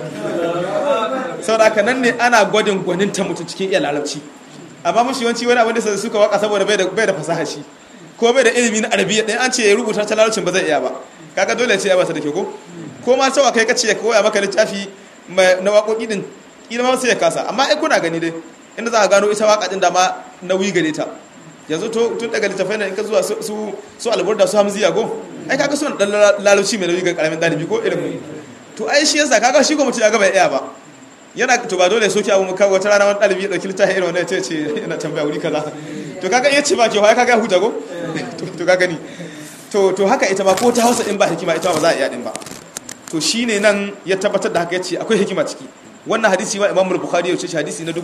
sau da haka nan ne ana gwadin gwaninta mutum cikin iya larabci amma mashi yawanci wani abin da suka waka saboda bai da fasaha shi ko bai da ilimi na arabiya ɗaya an ce ya rubuta ta larabcin ba zai iya ba kaga dole ce ya ba ta da ke ko ko ma cewa kai kace ya koya maka littafi na waƙoƙi din ina ma sai ya kasa amma ai kuna gani dai inda za a gano ita waƙa din da ma nauyi gare ta yanzu tun daga littafai na in ka zuwa su su alburda su hamziya go ai kaga suna dan larabci mai nauyi ga karamin dalibi ko irin to ai shi yasa kaga shi ko mutum ya ga bai iya ba yana to ba dole soki abu muka wata rana wani dalibi ya dauki littafi irin wannan ya ce yana tambaya wuri kaza to kaga iya ce ba ke wai kaga huta go to kaga ni to to haka ita ma ko ta Hausa din ba hikima ita ba za a iya din ba to shine nan ya tabbatar da haka yace akwai hikima ciki wannan hadisi ma Imam Bukhari ya ce hadisi na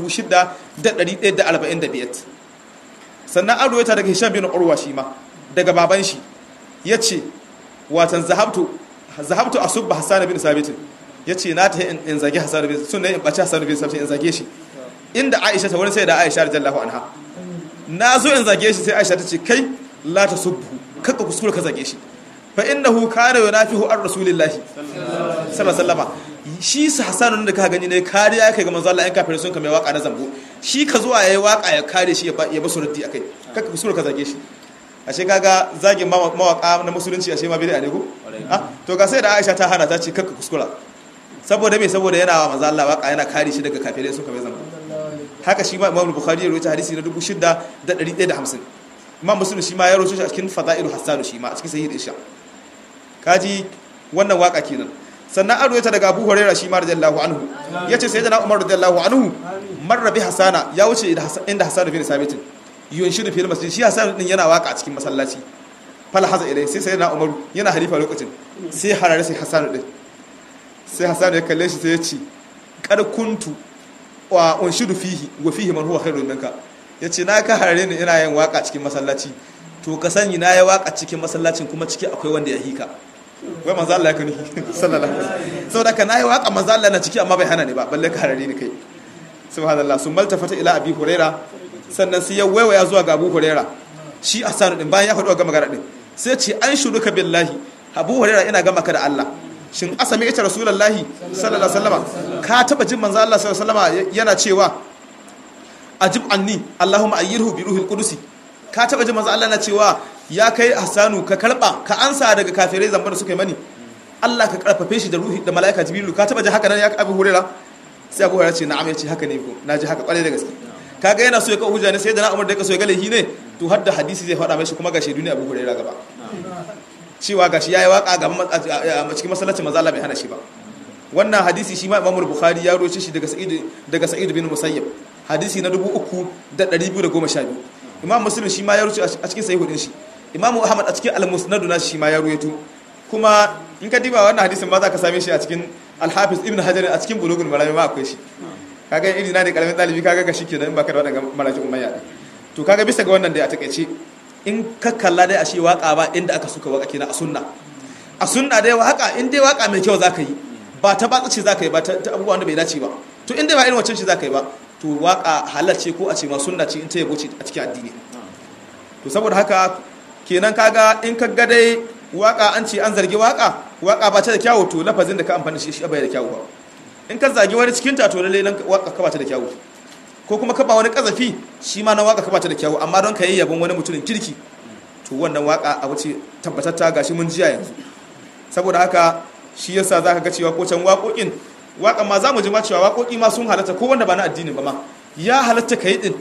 6145 sannan an ruwaita daga hisham bin urwa shi ma daga baban shi ya ce watan zahabtu zahabtu asubba hassan bin sabit ya ce na ta in zage hassan bin sun ne in bace hassan bin sabit in zage shi inda aisha ta wani sai da aisha radiyallahu anha na zo in zage shi sai aisha ta ce kai la ta subbu kakka kuskure ka zage shi fa innahu kana yunafihu ar rasulillahi sallallahu alaihi wasallam shi su hassan da ka gani ne kariya kai ga manzo Allah in kafirai sun kame waka na zambo shi ka zuwa yayi waka ya kare shi ya ba su raddi akai kaka kusura ka zage shi ashe kaga zagin mawaka na musulunci ashe ma bid'a ne ko ah to ga sai da Aisha ta hana ta ce kaka kuskura saboda me saboda yana wa manzo Allah waka yana kare shi daga kafirai suka bai zama haka shi ma Imam Bukhari ya rawaita hadisi na 6150 Imam Muslim shi ma ya rawaito shi a cikin Fada'ilu Hassan shi ma a cikin Sahih Isha kaji wannan waka kenan sannan an rawaita daga Abu Hurairah shi ma radiyallahu anhu yace sayyidina Umar radiyallahu anhu marra bi Hasana ya wuce inda Hassan bin Sabit yunshidu fil masjid shi Hassan din yana waka a cikin masallaci fal haza ilai sai sayyidina Umar yana halifa lokacin sai harare sai Hassan din sai Hassan ya kalle shi sai ya ce kad kuntu wa unshidu fihi wa fihi man huwa khairun minka yace na ka harare ni ina yin waka cikin masallaci to ka sani na yi waka cikin masallacin kuma ciki akwai wanda ya hika wai manzo Allah ya kani sallallahu alaihi wasallam saboda ka nayi waka manzo Allah na ciki amma bai hana ni ba balle ka harare ni kai subhanallah sun maltafata ila abi huraira sannan sai ya waiwaya zuwa ga abu huraira shi asanu din bayan ya faɗo ga magana din sai ce an shuruka billahi abu huraira ina gama ka da Allah shin asami ita rasulullahi sallallahu alaihi wasallam ka taba jin manzo Allah sallallahu alaihi wasallam yana cewa ajib anni allahumma ayyirhu bi ruhil qudusi ka taba jin manzo Allah na cewa ya kai hasanu ka karba ka ansa daga kafirai zamban da suka yi mani Allah ka karfafe shi da ruhi da malaika jibrilu ka taba ji haka nan ya abu hurera sai abu hurera ce na'am ya ce haka ne ko na ji haka kwarai da gaske kaga yana so ya kawo hujja ne sai da na umar da ya so ya ga laifi ne to har da hadisi zai faɗa mai shi kuma gashi duniya abu hurera gaba cewa gashi yayi waka ga cikin masallacin manzo Allah bai hana shi ba wannan hadisi shi ma Imam Bukhari ya roce shi daga Sa'id daga Sa'id bin Musayyib hadisi na 3212 Imam Muslim shi ma ya roce a cikin sahih din shi Imam Ahmad a cikin Al-Musnad na shi ma ya ruwaito kuma in ka diba wannan hadisin ba za ka same shi a cikin Al-Hafiz Ibn Hajar a cikin Bulughul Maram ma akwai shi kaga iri na ne karamin dalibi kaga ga shikenan in baka da wannan marajin umayya to kaga bisa ga wannan dai a takeice in ka kalla dai a shi waka ba inda aka suka waka kenan a sunna a sunna dai waka in dai waka mai kyau zaka yi ba ta batsa ce zaka yi ba ta abubuwan da bai dace ba to in dai ba irin wancan ce zaka yi ba to waka halal ce ko a ce ma sunna ce in ta yabo ce a cikin addini to saboda haka kenan kaga in ka ga dai waka an ce an zargi waka waka ba ta da kyawu to lafazin da ka amfani shi shi bai da kyawu ba in ka zagi wani cikin ta to lalle nan waka ka ba ta da kyawu ko kuma ka ba wani kazafi shi ma na waka ka ba ta da kyawu amma don ka yi yabon wani mutumin kirki to wannan waka abu ce tabbatatta gashi mun jiya yanzu saboda haka shi yasa zaka ga cewa ko can waƙoƙin waƙa ma za mu ji ma cewa waƙoƙi ma sun halatta ko wanda ba na addini ba ma ya halatta ka yi din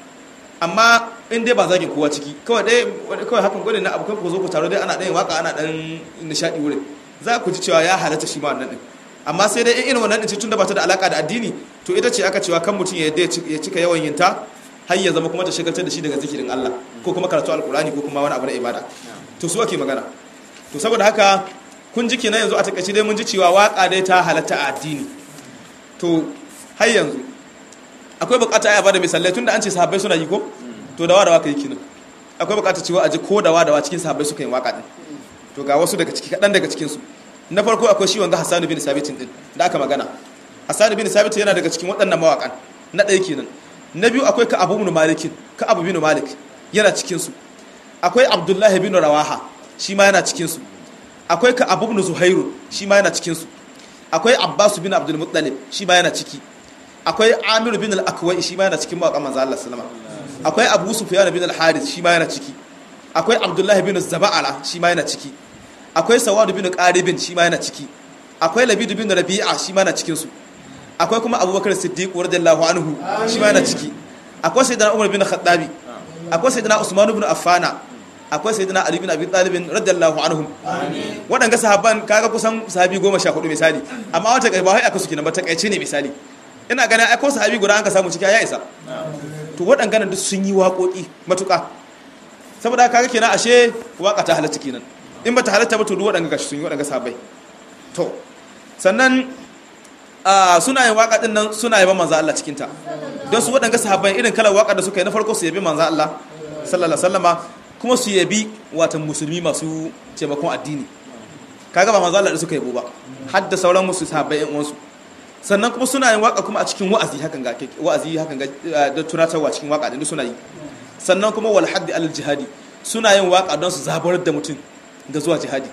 amma in dai ba zagin kowa ciki kawai dai kawai hakan gwada na abokan ku zo ku taro dai ana ɗayin waka ana ɗan nishaɗi wurin za ku ji cewa ya halatta shi ma wannan ɗin amma sai dai irin wannan ɗin tun da ba ta da alaƙa da addini to ita ce aka cewa kan mutum ya cika yawan yin ta har ya zama kuma ta shagaltar da shi daga zikirin Allah ko kuma karatu alkurani ko kuma wani abu na ibada to su ake magana to saboda haka kun ji kenan yanzu a takaice dai mun ji cewa waka dai ta halatta a addini to har yanzu akwai bukata ya bada misalai tunda an ce sahabbai suna yi ko to dawa dawa kai kenan akwai bukata cewa a ji ko dawa dawa cikin sahabbai suka yi waka din to ga wasu daga ciki kadan daga cikin su na farko akwai shi wanga Hassan bin Sabit din da aka magana Hassan bin Sabit yana daga cikin waɗannan mawakan na ɗaya kenan na biyu akwai ka abu bin malik ka abu bin malik yana cikinsu akwai abdullahi bin rawaha shi ma yana cikinsu akwai ka abu bin zuhairu shi ma yana cikinsu akwai abbasu bin abdul muttalib shi ma yana ciki akwai amiru bin al-akwai shi ma yana cikin mawaƙan manzo Allah sallama akwai abu sufyan bin al-harith shi ma yana ciki akwai abdullahi bin zaba'ala shi ma yana ciki akwai sawad bin qaribin shi ma yana ciki akwai labid bin rabi'a shi ma yana cikinsu akwai kuma abubakar siddiq radiyallahu anhu shi ma yana ciki akwai sayyidina umar bin khattabi akwai sayyidina usman ibn affana akwai sayyidina ali bin abi talib radiyallahu anhum wadanga sahabban kaga kusan sahabi 14 misali amma wata kai ba wai aka suke nan ba ta kaice ne misali ina ganin ai ko sahabi guda an ka samu ciki ya isa to wadanga nan duk sun yi waƙoƙi matuƙa saboda kaga kenan ashe waka ta halatta kenan in ba ta halatta ba to duk wadanga gashi sun yi wadanga sahabbai to sannan suna yin waka din nan suna yaban manzo Allah cikin ta don su waɗanga sahabbai irin kalar waka da suka yi na farko su yabi manzo Allah sallallahu alaihi wasallama kuma su yabi watan musulmi masu taimakon addini kaga ba manzo Allah da suka yabo ba har da sauran musu sahabbai yan uwansu sannan kuma suna yin waka kuma a cikin wa'azi hakan ga wa'azi hakan ga da tunatarwa cikin waka din suna yi sannan kuma wal haddi al jihadi suna yin waka don su zabarar da mutum ga zuwa jihadi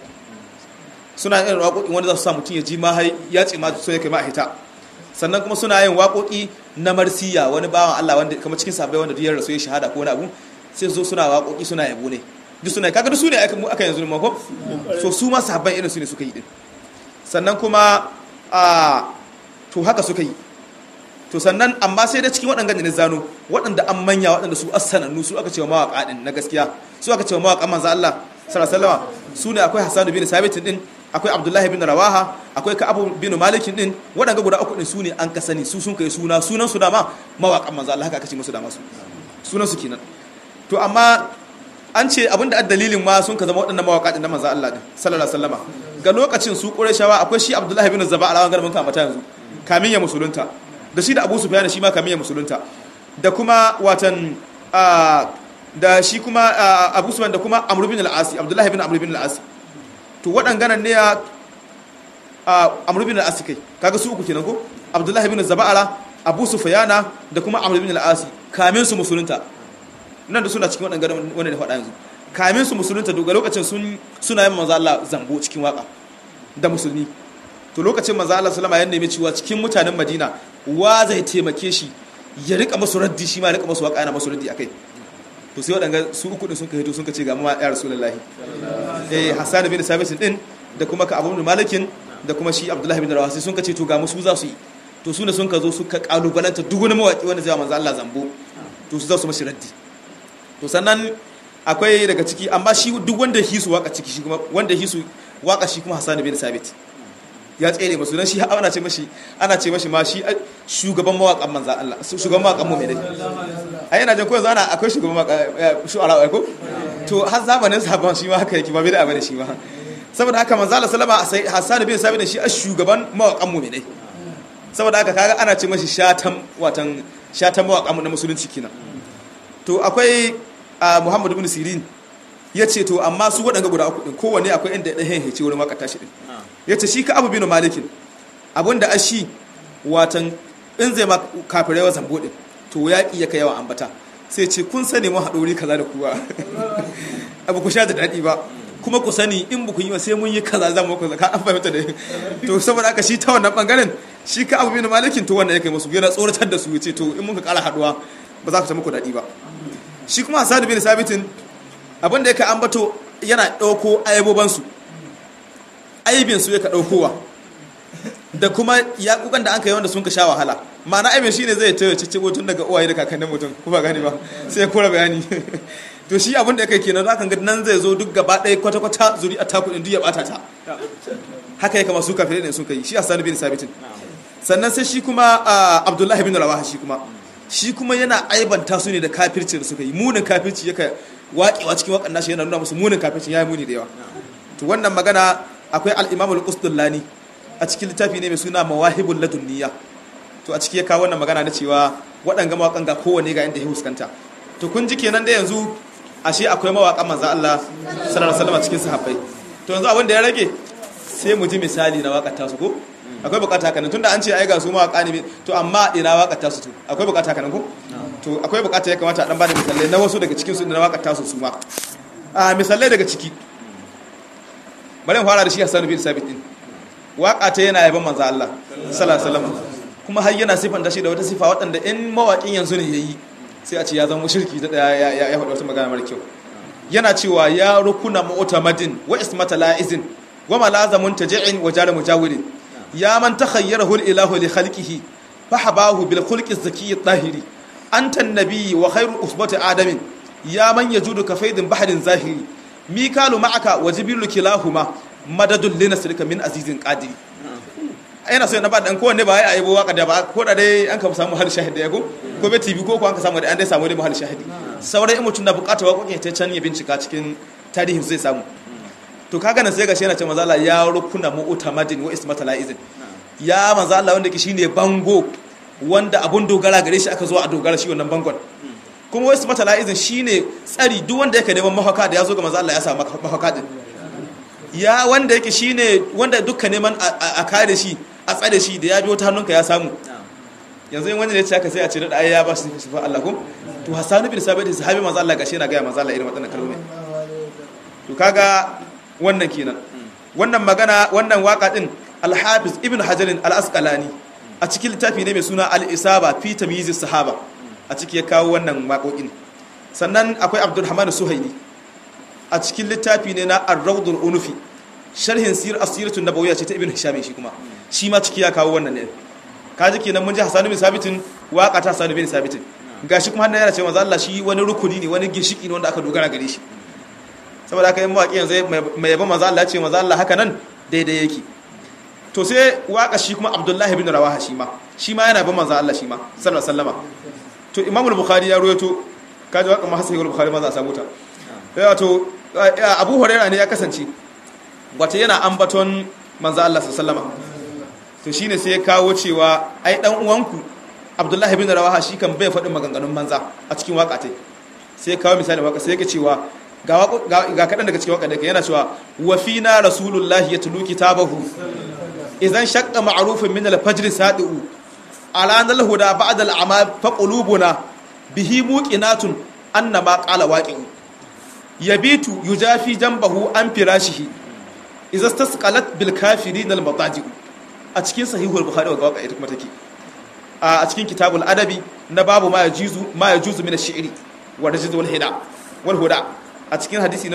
suna yin waƙoƙi wanda za su sa mutum ya ji ma ya ce ma so ya kai ma a hita sannan kuma suna yin waƙoƙi na marsiya wani bawan Allah wanda kamar cikin sahabbai wanda duk ya rasu ya shahada ko wani abu sai zo suna waƙoƙi suna yabo ne duk suna kaga duk su ne aka mu aka yanzu ma ko so su ma sahabban irin su ne suka yi din sannan kuma a to haka suka yi to sannan amma sai da cikin waɗanda ne zano waɗanda an manya waɗanda su assanannu su aka cewa mawaƙa din na gaskiya su aka cewa mawaƙan manzo Allah sallallahu alaihi wasallam su ne akwai Hassan bin Sabit din akwai Abdullahi bin Rawaha akwai Ka'ab bin Malik din waɗanda guda uku din su ne an ka sani su sun kai suna sunan su dama mawaƙan manzo Allah haka aka ce musu dama su sunan su kenan to amma an ce abinda a dalilin ma sun ka zama waɗannan mawaƙa din na manzo Allah din sallallahu alaihi wasallama ga lokacin su Qurayshawa akwai shi Abdullahi bin Zaba alawan garban kamata yanzu kamin ya musulunta da shi da Abu Sufyan shi ma kamin ya musulunta da kuma watan da shi kuma Abu Sufyan da kuma Amr bin al-As Abdullahi bin Amr bin al-As to waɗannan ne ya Amr bin al-As kai kaga su uku kenan ko Abdullahi bin Zaba'ala Abu Sufyana da kuma Amr bin al-As kamin su musulunta nan da suna cikin waɗannan wanda da faɗa yanzu kamin su musulunta daga lokacin sun suna yin manzo Allah zambo cikin waka da musulmi to lokacin manzo Allah sallama ya nemi cewa cikin mutanen Madina wa zai taimake shi ya rika masu raddi shi ma ya rika masu waka yana masu raddi akai to sai waɗanga su uku din sun kai to sun ce ga mama ya rasulullahi eh Hassan bin Sabit din da kuma ka Abu Malikin da kuma shi Abdullahi bin Rawaha sai sun ce to ga musu za su yi to su ne sun ka zo suka kalubalanta duk wani mawaki wanda zai manzo Allah zambo to su za su mashi raddi to sannan akwai daga ciki amma shi duk wanda hisu waka ciki shi kuma wanda hisu waka shi kuma Hassan bin Sabit ya tsere masu dan shi ana ce mashi ana ce mashi ma shi shugaban mawakan manzo Allah shugaban mawakan mu mai dai ai yana jin ko yanzu ana akwai shugaban mawaka shu'ara ko to har zamanin sabon shi ma haka yake ba bai da abin shi ma saboda haka manzo Allah sallama sai Hassan bin Sabit shi shugaban mawakan mu mai dai saboda haka kaga ana ce mashi shatan watan shatan mawakan mu na musulunci kenan to akwai Muhammad ibn Sirin ya ce to amma su waɗanda guda uku ɗin kowanne akwai inda ɗan hece wurin waka tashi ɗin ya ce shi ka abu binu malikin abinda a shi watan in zai ma kafirai wa zambo ɗin to yaƙi ya kai yawan ambata sai ce kun sani mun haɗori kaza da kuwa abu ku sha da daɗi ba kuma ku sani in ba ku yi sai mun yi kaza za mu kaza ka an fahimta da to saboda haka shi ta wannan bangaren shi ka abu binu malikin to wannan ya kai musu yana tsoratar da su ya ce to in mun ka ƙara haɗuwa ba za ku ta muku daɗi ba shi kuma hasadu bin sabitin abin da yake ambato yana ɗauko ayabobansu aibinsu yaka ɗaukowa da kuma yaƙuƙan da an kai wanda sun ka sha wahala ma'ana aibin shi ne zai ta cikin tun daga uwaye da kakannin mutum ku ba gani ba sai ya kora bayani to shi abin da yake kenan za ka ga nan zai zo duk gaba ɗaya kwata-kwata zuri a taku ɗin duk ya ɓata ta haka ya kama su kafin ɗin sun kai shi hasanu bin sabitin sannan sai shi kuma abdullahi bin rawaha shi kuma shi kuma yana aibanta su ne da kafirci da suka yi munin kafirci yaka waƙewa cikin waƙan nashi yana nuna musu munin kafirci ya yi muni da yawa to wannan magana akwai al-imam al-qusdullani a cikin littafi ne mai suna mawahibul ladunniya to a ciki ya kawo wannan magana na cewa waɗanga mawaƙan ga kowane ga inda ya huskanta to kun ji kenan da yanzu ashe akwai mawaƙan manzo Allah sallallahu alaihi wasallam cikin sahabbai to yanzu abin da ya rage sai mu ji misali na waƙar tasu ko akwai bukata haka nan tunda an ce ai ga su mawaƙa ne to amma ina waƙar tasu to akwai bukata haka nan ko to akwai bukata ya kamata a dan bada misalai na wasu daga cikin su na waƙar tasu su ma a misalai daga ciki bari mu fara da shi Hassan bin Sabit din waƙa ta yana yaban manzo Allah sallallahu alaihi wasallam kuma har yana sifanta shi da wata sifa waɗanda in mawaƙin yanzu ne yayi sai a ce ya zama mushriki da ya ya ya faɗa wata magana mara kyau yana cewa ya rukuna mu'tamadin wa ismata la'izin wa malazamun taji'in wa jar mujawirin ya man takhayyarahu al-ilahu li khalqihi fahabahu bil khulqi az-zaki at-tahiri anta an-nabiy wa khayru usbati adamin ya man yajudu ka faidin bahrin zahiri mikalu ma'aka wa jibrilu kilahuma madadun linasrika min azizin qadiri yana so na ba dan kowanne ba ya yabo waka da ba ko da dai an ka samu hal shahidi ya ko ko be tv ko ko an ka samu da an dai samu dai hal shahidi sauran in mutun da bukata waƙoƙin ta can ya bincika cikin tarihin zai samu to kaga nan sai ga shi yana ce manzo Allah ya rukuna mu'tamadin wa ismata la'izin ya manzo Allah wanda ke shine bango wanda abun dogara gare shi aka zo a dogara shi wannan bangon kuma wa ismata la'izin shine tsari duk wanda yake neman mahauka da ya zo ga manzo Allah ya samu mahauka din ya wanda yake shine wanda dukka neman a kare shi a tsare shi da ya biyo ta hannunka ya samu yanzu in wanda ya ce haka sai a ce da ai ya ba su sifar Allah ko to Hassan bin Sabit sahabi manzo Allah gashi yana ga manzo Allah irin wadannan kalmomi to kaga wannan kenan wannan magana wannan waka din Al-Hafiz Ibn Hajar Al-Asqalani a cikin littafi ne mai suna al-isaba fi tamyiz sahaba a ciki ya kawo wannan waƙoƙin sannan akwai abdulrahman suhaili a cikin littafi ne na ar-rawdul unufi sharhin sir asiratun nabawiyya ce ta ibn hisham shi kuma shi ma ciki ya kawo wannan ne kaji kenan mun ji hasan bin sabitin waka ta hasan bin sabitin gashi kuma hannan yana cewa manzo Allah shi wani rukuni ne wani ginshiki ne wanda aka dogara gare shi saboda haka yin mawaki yanzu mai yaba manzo Allah ya ce manzo Allah haka nan daidai yake to sai waka shi kuma abdullahi bin rawaha shi ma shi ma yana ban manzo Allah shi ma sallallahu alaihi wasallama to imam al-bukhari ya ruwaito kaji waka ma hasan al-bukhari ma za a samu ta wato abu hurairah ne ya kasance wata yana ambaton manzo Allah sallallahu alaihi to shine sai ya kawo cewa ai dan uwanku abdullahi bin rawaha shi kan bai faɗin maganganun manza a cikin waka tai sai ya kawo misali waka sai ya cewa ga ga kadan daga cikin waka da yana cewa wa fina rasulullahi yatlu kitabahu idan shaqqa ma'rufun min al-fajr sadiu ala nal huda ba'da al-ama fa qulubuna bihi muqinatun annama qala waqi'u yabitu yujafi janbahu an firashihi idza tasqalat bil kafirin al mataji a cikin sahihul bukhari wa waka ita kuma take a cikin kitabul adabi na babu ma yajuzu ma yajuzu min ash-shi'ri wa rajz wal hida wal huda a cikin hadisi na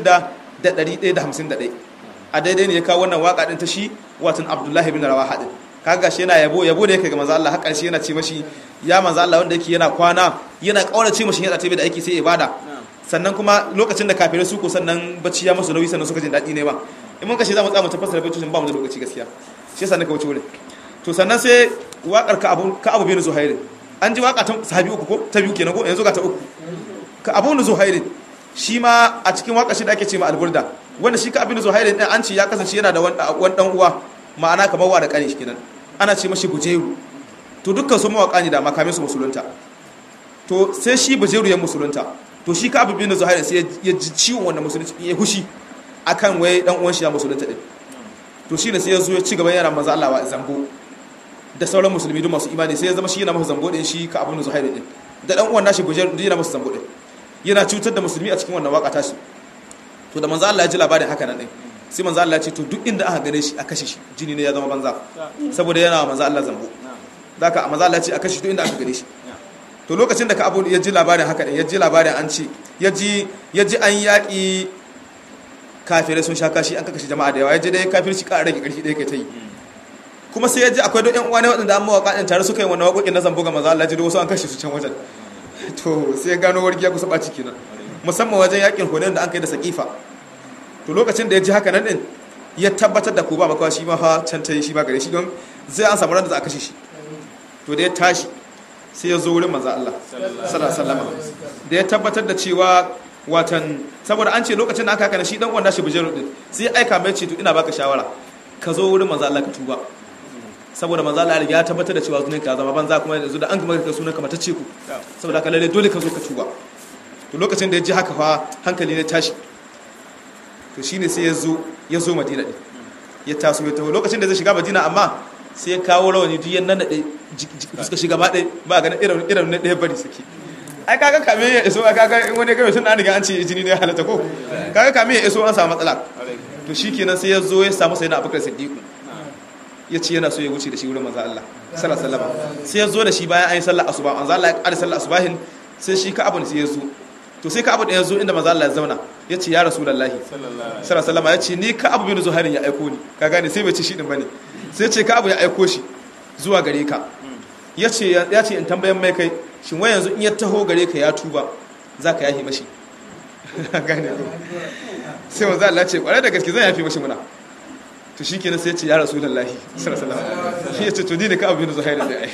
6151 a daidai ne ya kawo wannan waka din ta shi watan abdullahi bin rawaha din kaga shi yana yabo yabo da yake ga manzo Allah har karshe yana ce mashi ya manzo Allah wanda yake yana kwana yana kaurace mashi yana tabe da aiki sai ibada sannan kuma lokacin da kafirai su ko sannan bacci ya musu nauyi sannan suka jin daɗi ne ba in mun kashe za mu tsaya mu tafasar baccin ba mu da lokaci gaskiya shi yasa naka wuce wurin to sannan sai waƙar ka abu ka abu bin zuhair an ji waƙa ta sahabi uku ko ta biyu kenan ko yanzu ga ta uku ka abu bin zuhair shi ma a cikin waƙar shi da ake ce ma alburda wanda shi ka abu bin zuhair din an ce ya kasance yana da wani dan uwa ma'ana kamar wa da kane shi kenan ana ce mashi bujeru to dukkan su mawaƙa ne da makamin su musulunta to sai shi bujeru ya musulunta to shi ka abubuwan da zuhairi sai ya ji ciwon wanda musulunci ya hushi akan wai dan uwan shi ya musulunta din to shi ne sai ya zo ya ci gaba yana manzo Allah wa zambo da sauran musulmi duk masu imani sai ya zama shi yana masa zambo din shi ka abubuwan zuhairi din da dan uwan nashi bujeru din yana masa zambo din yana cutar da musulmi a cikin wannan waka tashi to da manzo Allah ya ji labarin haka nan din sai manzo Allah ya ce to duk inda aka gane shi a kashe shi jini ne ya zama banza saboda yana manzo Allah zambo zaka manzo Allah ya ce a kashe duk inda aka gane shi to lokacin da ka abu ya ji labarin haka ya ji labarin an ce ya ji an yaƙi kafirai sun sha kashi an kakashi jama'a da yawa ya ji dai kafirci ƙara rage ƙarfi ɗaya kai ta yi kuma sai ya ji akwai don ƴan uwa ne waɗanda an mawaƙa ɗin tare suka yi wannan waƙoƙin na zambo ga maza Allah ji da wasu an kashe su can wajen to sai ya gano wargiya kusa ɓaci kenan musamman wajen yaƙin hunayen da an kai da saƙifa to lokacin da ya ji haka nan ɗin ya tabbatar da ko ba makawa shi ma fa can ta yi shi ba gare shi don zai an samu ran da za a kashe shi to da ya tashi sai ya zo wurin manzo Allah sallallahu alaihi da ya tabbatar da cewa watan saboda an ce lokacin da aka kana shi dan uwan nashi bijiru din sai ya aika mai ce to ina baka shawara ka zo wurin manzo Allah ka tuba saboda manzo Allah ya tabbatar da cewa sunan ka zama banza kuma yanzu da an gama ka sunan ka mata ce ku saboda ka lalle dole ka zo ka tuba to lokacin da ya ji haka fa hankali ne tashi to shine sai ya zo ya zo Madina din ya taso ya taho lokacin da zai shiga Madina amma sai ya kawo rawani duk yan nanade fuska shiga ba ɗaya ba ganin irin irin na ɗaya bari saki ai kaga kame ya iso kaga in wani gaba sun an riga an ce jini ne ya halatta ko kaga kame ya iso an samu matsala to shikenan sai ya zo ya samu sayyidina Abubakar Siddiq ya ce yana so ya wuce da shi wurin manzo Allah sallallahu alaihi wasallam sai ya zo da shi bayan an yi sallar asuba manzo Allah ya ƙara sallar asubahin sai shi ka abu ne sai ya zo to sai ka abu da ya zo inda manzo Allah ya zauna ya ce ya rasulullahi sallallahu alaihi wasallam ya ce ni ka abu bin zuhairin ya aiko ni ka gane sai bai ce shi din bane sai ce ka abu ya aiko shi zuwa gare ka ya ce ya ce in tambayan mai kai shin wai yanzu in ya taho gare ka ya tuba za ka yahi mashi gane sai manzo Allah ce kwarai da gaske zan yafi mashi muna to shi kenan sai ya ce ya rasulullahi sallallahu alaihi wasallam ya ce to ni ne ka abu bin zuhairin da ai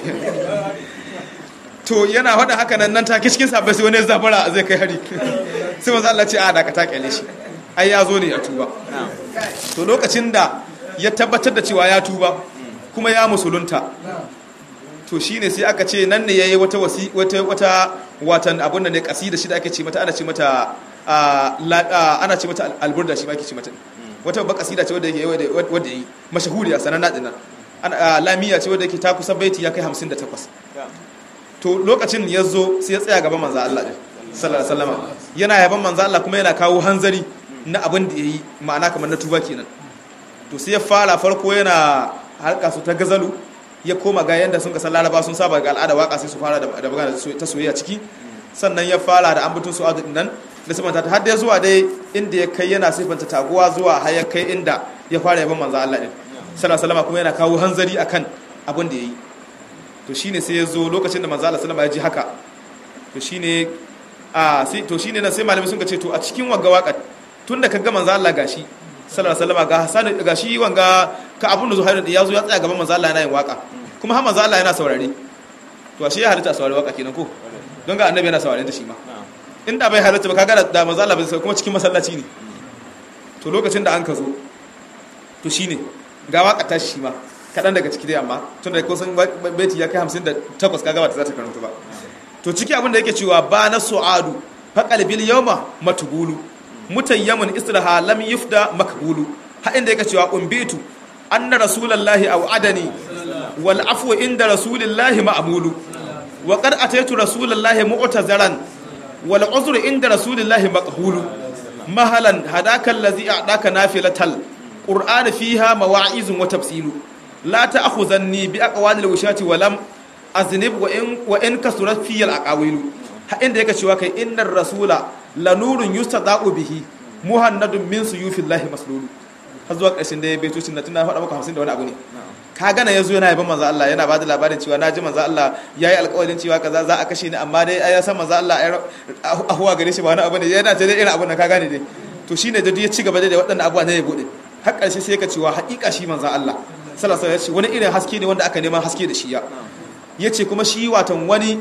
to yana faɗa haka nan nan take cikin sabbai sai wani ya zafara zai kai hari sai manzo Allah ce a da ka ta kyale shi ai ya zo ne ya tuba to lokacin da ya tabbatar da cewa ya tuba kuma ya musulunta to shine sai aka ce nan ne yayi wata wasi wata wata watan abun da ne kasida shi da ake ce mata ana ce mata ana ce mata alburda shi ma ake ce mata wata babbar kasida ce wadda yake wadda yi mashahuriya sananna dinnan lamiya ce wadda yake ta kusa baiti ya kai 58 to lokacin ya zo sai ya tsaya gaban manzo Allah din sallallahu alaihi wasallam yana yaban manzo Allah kuma yana kawo hanzari na abin da yayi ma'ana kamar na tuba kenan to sai ya fara farko yana harka su ta gazalu ya koma ga yanda sun ka san laraba sun saba ga al'ada waka sai su fara da magana ta soyayya ciki sannan ya fara da ambatun su adu nan da sifanta ta har da zuwa dai inda ya kai yana sifanta taguwa zuwa har ya kai inda ya fara yaban manzo Allah din sallallahu alaihi kuma yana kawo hanzari akan abin da yayi to shine sai ya zo lokacin da manzo Allah sallallahu alaihi ya ji haka to shine a sai to shine nan sai malamai sun ce to a cikin wagga waka tunda kaga manzo Allah gashi sallallahu alaihi wasallam ga Hassan gashi wanga ka abun da Zuhairu ya zo ya tsaya gaban manzo Allah yana yin waka kuma har manzo Allah yana saurare to ashe ya halitta saurare waka kenan ko don ga annabi yana saurare da shi ma inda bai halitta ba kaga da manzo Allah bai sai kuma cikin masallaci ne to lokacin da an ka zo to shine ga waka ta shi ma kadan daga ciki dai amma tun da kusan baiti ya kai 58 kaga ba ta za ta karanta ba to ciki abin da yake cewa ba na su'adu faqal bil yawma matbulu mutayyamun islaha lam yufda makbulu ha inda yake cewa umbitu anna rasulullahi aw adani wal afwu inda rasulillahi ma'mulu wa qad ataitu rasulullahi mu'tazaran wal uzru inda rasulillahi maqbulu mahalan hadaka allazi a'daka nafilatal qur'an fiha mawa'izun wa tafsilu la ta'khuzanni bi aqwalil wushati wa lam aznib wa in wa in kasurat fi al aqawilu ha inda yake cewa kai innar rasula la nurun yustada'u bihi muhannadun min suyufillahi maslulu har zuwa ƙarshen da ya beto shi na tuna faɗa maka 50 da wani abu ne ka gana yazo yana yaban manzo Allah yana bada labarin cewa naji manzo Allah yayi alƙawarin cewa kaza za a kashe ni amma dai ai ya san manzo Allah a huwa gare shi ba wani abu ne yana ta dai irin abun nan ka gane dai to shine da ya ci gaba da waɗannan abubuwa ne ya bude har ƙarshe sai ka cewa haƙiƙa shi manzo Allah sallallahu alaihi wasallam wani irin haske ne wanda aka neman haske da shi ya yace kuma shi watan wani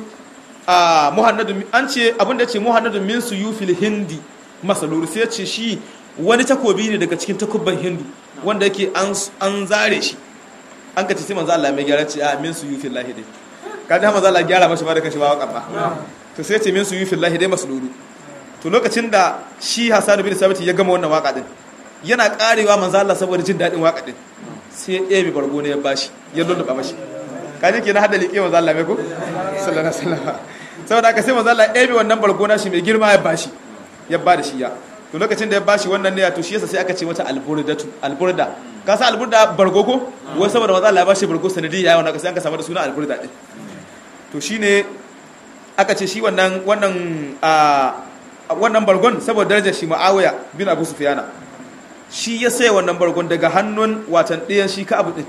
a muhannadun an ce abin da ce muhannadun min suyufil hindi masaluru sai ce shi wani takobi ne daga cikin takubban hindu wanda yake an zare shi an ka ce sai manzo Allah mai gyara ce a min suyufil lahi dai ka ji manzo Allah gyara mashi ba da kashi ba wakan ba to sai ce min suyufil lahi dai masaluru to lokacin da shi Hassan bin Sabit ya gama wannan waka din yana karewa manzo Allah saboda jin dadin waka din sai ya ɗebe bargo ne ya bashi ya lulluɓa mashi kaji kenan hada liƙe manzo Allah mai ko sallallahu alaihi wasallam saboda haka sai manzo Allah ya ɗebe wannan bargo na shi mai girma ya bashi ya ba da shi ya to lokacin da ya bashi wannan ne ya to shi yasa sai aka ce mata alburdatu alburda ka san alburda bargo ko wai saboda manzo Allah ya bashi bargo sanadi ya wannan sai an ka samu da suna alburda din to shine aka ce shi wannan wannan a wannan bargon saboda darajar shi Muawiya bin Abu Sufyana shi ya saya wannan bargon daga hannun watan ɗayan shi ka abu din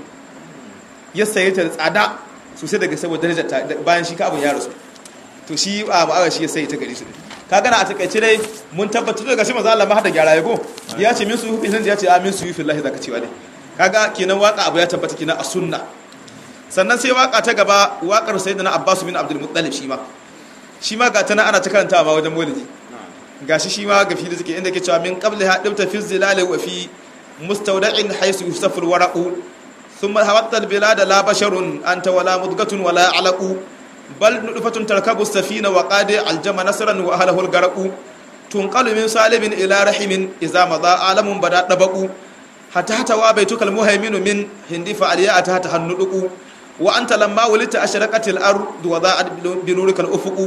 ya saye ta da tsada sosai daga saboda darajar ta bayan shi ka abun ya rasu to shi a ma'awa shi ya saye ta gari su ka gana a takaice dai mun tabbatar daga shi manzo Allah ma hada gyara yago ya ce min su yufi ya ce amin su yufi Allah zaka cewa ne kaga kenan waka abu ya tabbata kenan a sunna sannan sai waka ta gaba wakar sayyidina Abbas bin Abdul Muttalib shi ma shi ma ga ta nan ana ta karantawa ma wajen maulidi gashi shi ma ga fili suke inda ke cewa min qabli ha dibta fi zilali wa fi mustawda'in haythu yusafu alwaraqu thumma hawatta albilada la basharun anta wala mudgatun wala alaqu bal nudfatun tarkabu safina wa qadi aljama nasran wa ahlihi algaraqu tunqalu min salibin ila rahimin idza madha alamun bada dabaqu hatta hatta wa baitukal muhaiminu min hindi fa aliya ta hatta hannuduku wa anta lamma wulita ashraqatil ardu wa da'at bi nurikal ufuqu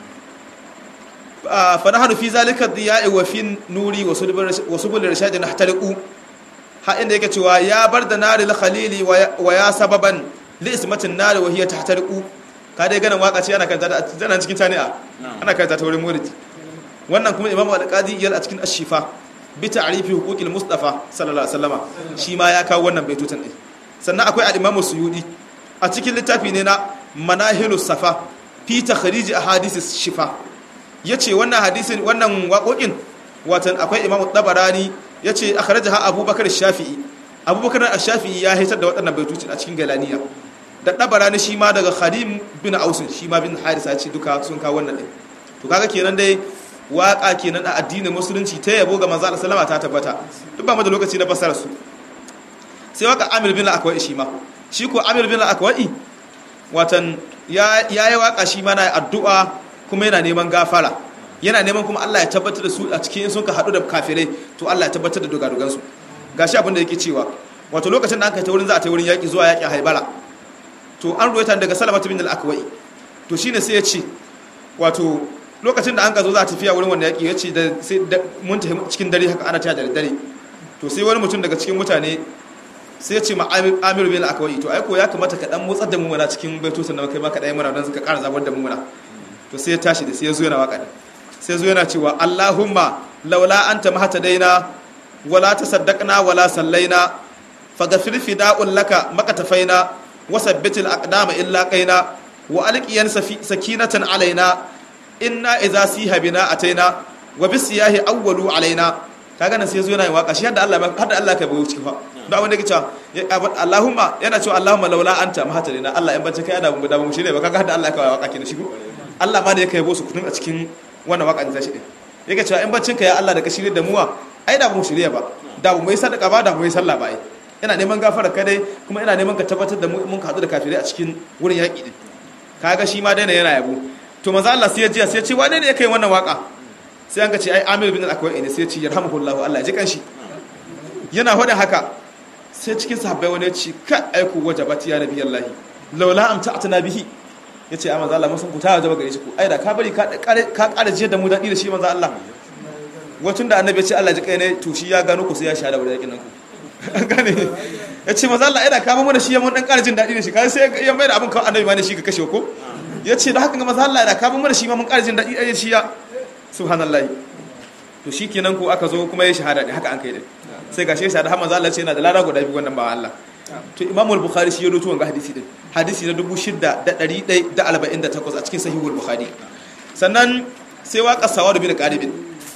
fa nahnu fi zalika diya'i wa fi nuri wa subul rashad nahtariqu ha inda yake cewa ya bar da naril khalili wa ya sababan li ismatin nari wa hiya tahtariqu ka dai ganin waka ce ana kanta da tana cikin tani'a ana kanta ta wurin muridi wannan kuma imamu al-qadi yal a cikin ashifa bi ta'rifi huquqil mustafa sallallahu alaihi wasallama shi ma ya kawo wannan baitutan din sannan akwai al-imamu suyudi a cikin littafi ne na manahilus safa fi takhrij ahadith shifa yace wannan hadisin wannan waƙoƙin watan akwai imamu tabarani yace akhrajaha abubakar shafi'i abubakar ash-shafi'i ya hitar da waɗannan baitocin a cikin galaniya da tabarani shi ma daga khadim bin ausin shi ma bin harisa ce duka sun kawo wannan din to kaga kenan dai waka kenan a addinin musulunci ta yabo ga manzo Allah sallama ta tabbata duk ba mu da lokaci na fassara su sai waka Amir bin Akwai shi ma shi ko Amir bin Akwai watan ya yayi waka shi ma na addu'a kuma yana neman gafara yana neman kuma Allah ya tabbatar da su a cikin sun ka hadu da kafirai to Allah ya tabbatar da dogadogan su gashi abin da yake cewa wato lokacin da aka ta wurin za a ta wurin yaki zuwa yakin Haibara to an ruwaita daga Salamatu bin al-Akwai to shine sai ya ce wato lokacin da an ka zo za a tafiya wurin wanda yaƙi ya ce da mun tafi cikin dare haka ana taya da dare to sai wani mutum daga cikin mutane sai ya ce ma Amir bin Akwai to ai ko ya kamata ka dan motsar da mu mana cikin baitotin da kai ma ka dai mana dan suka ƙara zabar da mu mana to sai ya tashi da sai ya zo yana waka din sai ya zo yana cewa Allahumma laula anta mahtadaina wala tasaddaqna wala sallaina faghfir fida'un laka makatafaina wasabbitil aqdama illa qaina wa alqiyan sakinatan alaina inna idza siha bina ataina wa bisiyahi awwalu alaina kaga nan sai zo yana yin waka shi hadda Allah hadda Allah ka bawo ciki fa da wanda yake cewa Allahumma yana cewa Allahumma laula anta mahatarina Allah in bace kai da mu da mu shine ba kaga hadda Allah ka waka kenan shi ko Allah ma da yake yabo su kutun a cikin wannan waka da shi din yake cewa in bacin ka ya Allah da ka shirye da muwa ai da mu shirye ba da mu yi sadaka ba da mu yi sallah ba ai ina neman gafara ka dai kuma ina neman ka tabbatar da mun ka hadu da kafirai a cikin wurin yaki din kaga shi ma daina yana yabo to manzo Allah sai ya ji sai ya ce wane ne yake yin wannan waka sai an ga ce ai Amir bin al-Akwai ne sai ya ce yarhamuhullahu Allah ya ji kanshi yana hada haka sai cikin sahabbai wani ya ce ka aiku wajabat ya nabi Allah laula am ta'tana bihi yace ai manzo Allah mun san ku ta wajaba gare shi ku ai da ka bari ka ka ƙara jiyar da mu dadi da shi manzo Allah wacin da annabi ya ce Allah ji kai ne to shi ya gano ku sai ya sha da wurin yakin nan ku an gane ya ce manzo Allah ai da ka mu da shi ya mun dan ƙara jin dadi da shi kai sai ya mai da abin kawai annabi ma ne shi ka kashe ko ya ce da haka ga manzo Allah da ka mu da shi ma mun ƙara jin dadi da shi ya subhanallahi to shi kenan ko aka zo kuma ya shahada ne haka an kai din sai ga shi shahada har manzo Allah ce yana da lada guda biyu wannan ba Allah to Imam al-Bukhari shi ya rawaito wannan hadisi din hadisi na 6148 a cikin sahihul Bukhari sannan sai waka Sawad bin Qaribin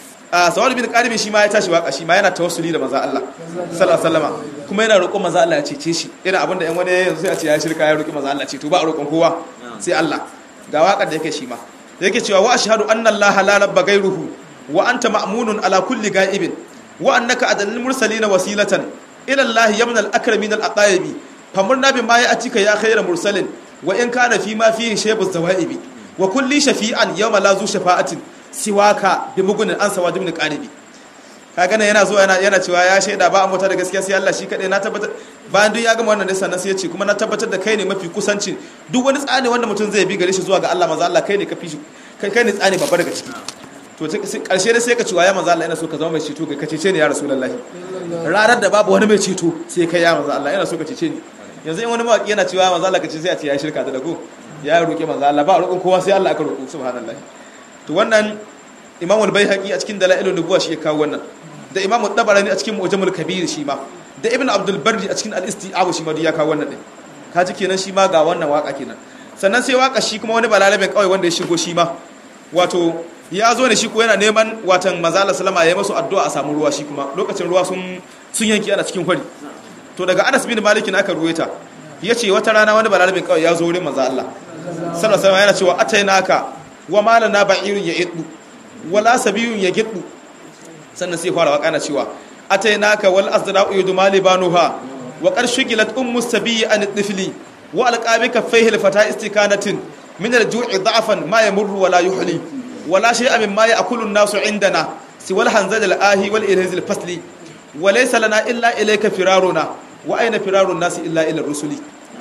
a Sawad bin Qaribin shi ma ya tashi waka shi ma yana tawassuli da manzo Allah sallallahu alaihi wasallam kuma yana roƙon manzo Allah ya cece shi irin abinda ɗan wani yanzu sai a ce ya shirka ya roƙi manzo Allah ce to ba a roƙon kowa sai Allah ga wakar da yake shi ma yake cewa wa ashhadu anna Allah la rabba ghayruhu wa anta ma'munun ala kulli ga'ibin wa annaka adallul mursalin wasilatan ila Allah yamna al-akramin al-aqaibi famurna bima ya'tika ya khayra mursalin wa in kana fi ma fihi shaybu zawaibi wa kulli shafi'an yawma la zu shafa'atin siwaka bi mugunin an sawa jibni qaribi kaga nan yana zuwa yana yana cewa ya shaida ba a mota da gaskiya sai Allah shi kadai na tabbatar bayan duk ya gama wannan sannan sai ya ce kuma na tabbatar da kai ne mafi kusancin duk wani tsani wanda mutum zai bi gare shi zuwa ga Allah manzo Allah kai ne ka fi shi kai ne tsani babba daga ciki to karshe da sai ka ciwa ya manzo Allah ina so ka zama mai ceto ka cece ni ya rasulullahi ranar da babu wani mai ceto sai kai ya manzo Allah ina so ka cece ni yanzu in wani mawaki yana cewa manzo Allah ka ce sai a ce ya shirka da dago ya roƙe manzo Allah ba roƙon kowa sai Allah aka roƙo subhanallahi to wannan Imam al-Baihaqi a cikin Dalailun Nubuwa shi ya kawo wannan da Imam Tabarani a cikin Mu'jamul Kabir shi ma da Ibn Abdul Barri a cikin Al-Isti'ab shi ma ya kawo wannan din kaji kenan shi ma ga wannan waka kenan sannan sai waka shi kuma wani balalabin kawai wanda ya shigo shi ma wato ya zo ne shi ko yana neman watan mazala salama ya masu addu'a a samu ruwa shi kuma lokacin ruwa sun sun yanki ana cikin kwari to daga Anas bin Malik aka ruwaita yace wata rana wani balalabin kawai ya zo wurin manzo Allah sallallahu alaihi yana cewa atainaka wa malana ba'irun ya iddu wala sabiyun ya giddu sannan sai fara waka na cewa atainaka wal azra'u yudmali banuha wa qarshigilat ummu sabiyi an tifli wa alqabika fayhil fata istikanatin min al-ju'i da'afan ma yamurru wala yuhli wala shay'a mimma ya'kulu an-nasu 'indana siwal hanzal al-ahi wal ilhaz al-fasli wa laysa lana illa ilayka firaruna wa ayna firarun nasi illa ila rusuli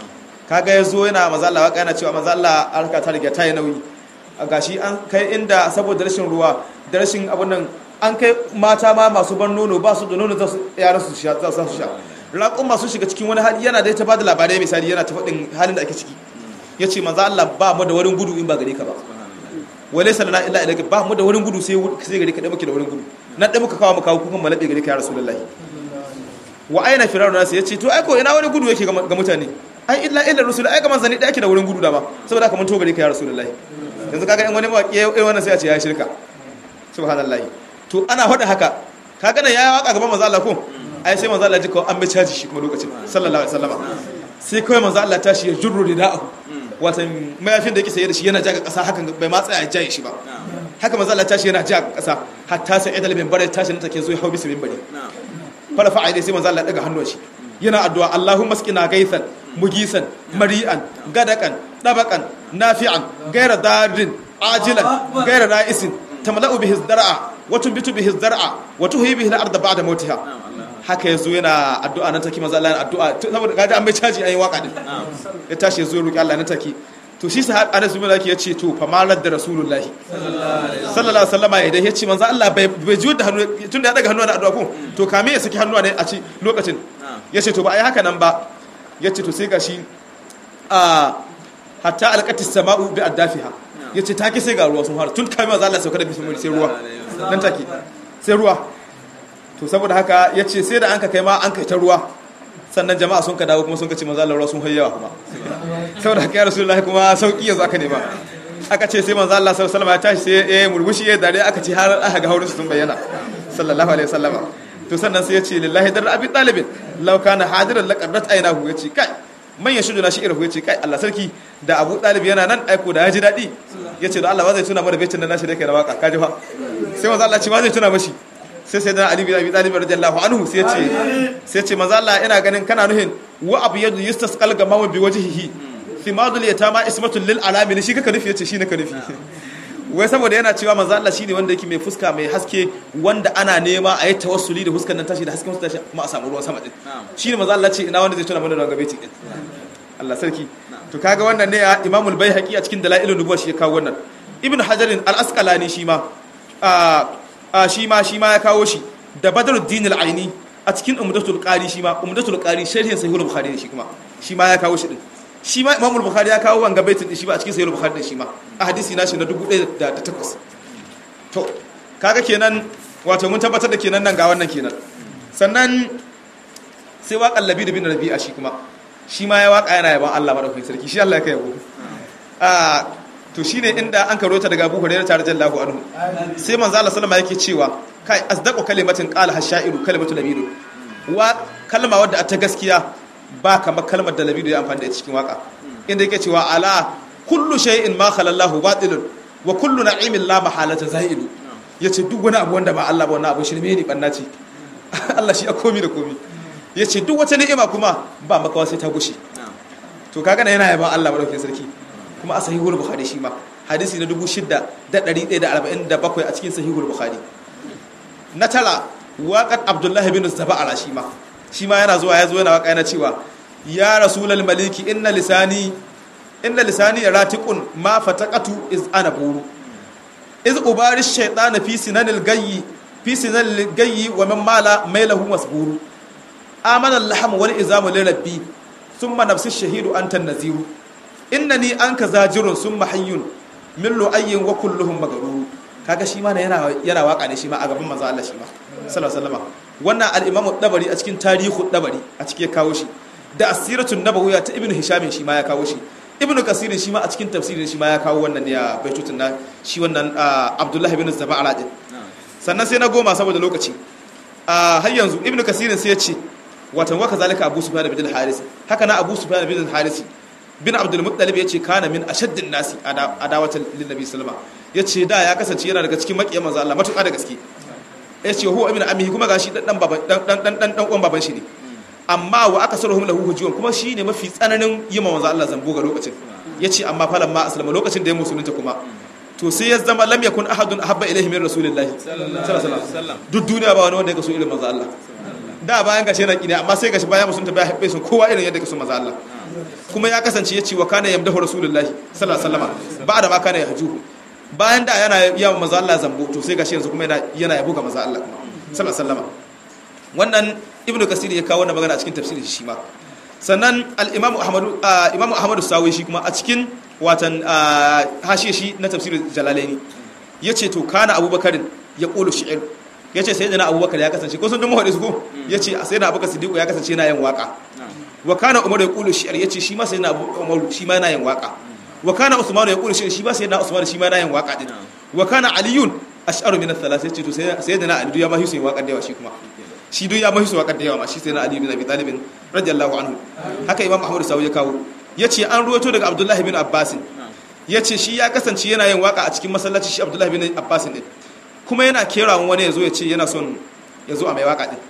kaga yazo yana manzo Allah waka yana cewa manzo Allah arka ta riga ta yi nauyi gashi an kai inda saboda rashin ruwa da rashin abun nan an kai mata ma masu ban nono ba su da nono za su yaran su sha za su sha raƙon masu shiga cikin wani hali yana da ta bada labarai misali yana ta faɗin halin da ake ciki yace manzo Allah ba mu da wurin gudu in ba gare ka ba wale salana illa ilaka ba mu da wurin gudu sai sai gare ka da muke da wurin gudu na da muka kawo muka kukan malabe gare ka ya rasulullahi wa aina firarun nasu yace to ai ko ina wani gudu yake ga mutane ai illa illa rasul ai ga manzani da yake da wurin gudu da ba saboda haka mun to gare ka ya rasulullahi yanzu kaga in wani mawaki yayi wannan sai a ce ya shirka subhanallahi to ana faɗa haka kaga nan yayi waka gaban manzo Allah ko ai sai manzo Allah ji ko an bi caji shi kuma lokacin sallallahu alaihi wasallama sai kawai manzo Allah tashi ya jurru rida'ahu watan mayafin da yake saye da shi yana jaga kasa hakan bai ma tsaya jaye shi ba haka manzo Allah tashi yana jaga kasa hatta sai idal minbar tashi nan take zo ya hau bisa minbari fara fa'a dai sai manzo Allah daga hannun shi yana addu'a Allahumma skina gaithan mugisan mari'an gadakan dabakan nafi'an gaira darin ajilan gaira ra'isin tamla'u bihi zar'a wa tunbitu bihi zar'a wa tuhyi bihi al-ardh ba'da mautiha haka yazo yana addu'a nan take manzo Allah yana addu'a saboda gaji an bai caji ayi waka din ya tashi yazo roki Allah nan take to shi sahab Anas bin Malik yace to fa malar da Rasulullah sallallahu alaihi wasallama idan yace manzo Allah bai bai jiyo da hannu tunda ya daga hannu na addu'a ko to kame ya saki hannu ne a ci lokacin yace to ba ai haka nan ba yace to sai gashi a hatta alqati sama'u bi addafiha yace take sai ga ruwa sun fara tun kai manzo Allah sauka da bismillah sai ruwa nan take sai ruwa to saboda haka yace sai da an ka kai ma an kai ta ruwa sannan jama'a sun ka dawo kuma sun ka ce manzo Allah ruwa sun hayyawa kuma saboda haka ya rasulullahi kuma sauki yanzu aka nema aka ce sai manzo Allah sallallahu alaihi wasallam ya tashi sai ya murmushi ya dare aka ce har aka ga haurin sun bayyana sallallahu alaihi wasallam to sannan sai ya ce lillahi dar abi talibin law kana hadiran laqadrat aynahu ya ce kai man ya shudu na shi irahu ya ce kai Allah sarki da Abu Talib yana nan aiko da ya ji dadi ya ce da Allah ba zai tuna mana baitin da nashi da kai da waka kaji fa sai manzo Allah ce ba zai tuna mashi sai sai da Ali bin Abi Talib radiyallahu anhu sai ya ce sai ya ce manzo Allah ina ganin kana nuhin wa abu yadu yustasqal gamamu bi wajhihi thimadul yatama ismatul lil alamin shi kaka nufi yace shi naka nufi wai saboda yana cewa manzo Allah shine wanda yake mai fuska mai haske wanda ana nema a yi tawassuli da fuskan nan tashi da hasken tashi kuma a samu ruwan sama din shine manzo Allah ce ina wanda zai tuna mana da gabe din Allah sarki to kaga wannan ne ya Imamul Baihaqi a cikin Dalailun Nubuwa shi ya kawo wannan Ibn Hajar al-Asqalani shi ma a shi ma shi ma ya kawo shi da Badruddin al-Aini a cikin Umdatul Qari shi ma Umdatul Qari sharhin Sahih al-Bukhari shi kuma shi ma ya kawo shi din shi ma imamul bukhari ya kawo wanga baitin shi ba a cikin sahih bukhari din shi ma a hadisi nashi na 1008 to kaga kenan wato mun tabbatar da kenan nan ga wannan kenan sannan sai waƙan labi da bin rabi'a shi kuma shi ma ya waƙa yana yaban Allah madaukakin sarki shi Allah ya kai yabo a to shine inda an karo ta daga Abu Hurairah tare jallahu anhu sai manzo Allah sallama yake cewa kai asdaqu kalimatin qala hashairu kalimatu labidu wa kalma wadda ta gaskiya ba kamar kalmar da labidu ya amfani da cikin waka inda yake cewa ala kullu shay'in ma khalallahu batilun wa kullu na'imin la mahalata za'ilu yace duk wani abu wanda ba Allah ba wannan abu shirme ne banna ce Allah shi ya komi da komi yace duk wata ni'ima kuma ba makawa sai ta gushe to kaga na yana yaban Allah madaukakin sarki kuma a sahihul bukhari shi ma hadisi na 6147 a cikin sahihul bukhari na tara waqat abdullahi bin zaba'ala shi ma shi ma yana zuwa ya zo yana waka yana cewa ya rasulal maliki inna lisani inna lisani ratiqun ma fataqatu iz ana buru iz ubari shaytan fi sinanil gayyi fi sinanil gayyi wa man mala mailahu masburu amana al-lahm wal izamu li rabbi thumma nafsi shahidu anta naziru innani anka zajirun thumma hayyun min lu'ayyin wa kulluhum magrur kaga shi ma yana yana waka ne shi ma a gaban manzo Allah shi ma sallallahu alaihi wasallam wannan al-imam dabari a cikin tarihu dabari a cikin kawo shi da asiratun nabawiyya ta ibnu hisham shi ma ya kawo shi ibnu kasir shi ma a cikin tafsirin shi ma ya kawo wannan ne a baitutun na shi wannan abdullahi ibn zaba'ala din sannan sai na goma saboda lokaci har yanzu ibnu kasir sai ya ce watan waka zalika abu sufyan bin al-haris haka na abu sufyan bin al-haris bin abdul muttalib yace kana min ashaddin nasi adawatan lin nabi sallallahu alaihi yace da ya kasance yana daga cikin makiyan manzo Allah matuƙa da gaske yace huwa ibn ammihi kuma gashi dan dan baban dan dan dan dan uwan baban shi ne amma wa aka sarhum lahu hujuwan kuma shine mafi tsananin yi ma manzo Allah zambo ga lokacin yace amma falan ma aslama lokacin da ya musulunta kuma to sai ya zama lam yakun ahadun ahabba ilayhi min rasulillahi sallallahu alaihi wasallam duk duniya ba wani wanda ya so irin manzo Allah da bayan gashi yana kine amma sai gashi bayan musulunta bai habbe sun kowa irin yadda ka so manzo Allah kuma ya kasance yace wa kana yamdahu rasulullahi sallallahu alaihi wasallam ba da ma kana yahjuhu bayan da yana yawan manzo Allah zambo to sai gashi yanzu kuma yana yana yabo ga manzo Allah sallallahu alaihi wasallam wannan ibnu kasir ya kawo wannan magana a cikin tafsirin shi ma sannan al-imam ahmadu imam ahmadu sawi shi kuma a cikin watan hashiye shi na tafsirin jalalaini yace to kana abubakarin ya qulu shi'r yace sayyidina abubakar ya kasance ko sun dun mahadi su ko yace sayyidina abubakar siddiq ya kasance yana yin waka wa kana umar ya qulu shi'r yace shi ma sayyidina umar shi ma yana yin waka wa kana usman ya qulu shi'r shi ma sayyidina usman shi ma yana yin waka din wa kana aliyun ash'aru min ath-thalath yace to sayyidina ali ya ma hisu yin waka da yawa shi kuma shi duk ya mahisu wakar da yawa ma shi sai na Ali bin Abi Talib radiyallahu anhu haka Imam Ahmad Sawi ya kawo yace an ruwato daga Abdullah bin Abbas yace shi ya kasance yana yin waka a cikin masallaci shi Abdullah bin Abbas din kuma yana kerawan wani yazo ya ce yana son yazo a mai waka din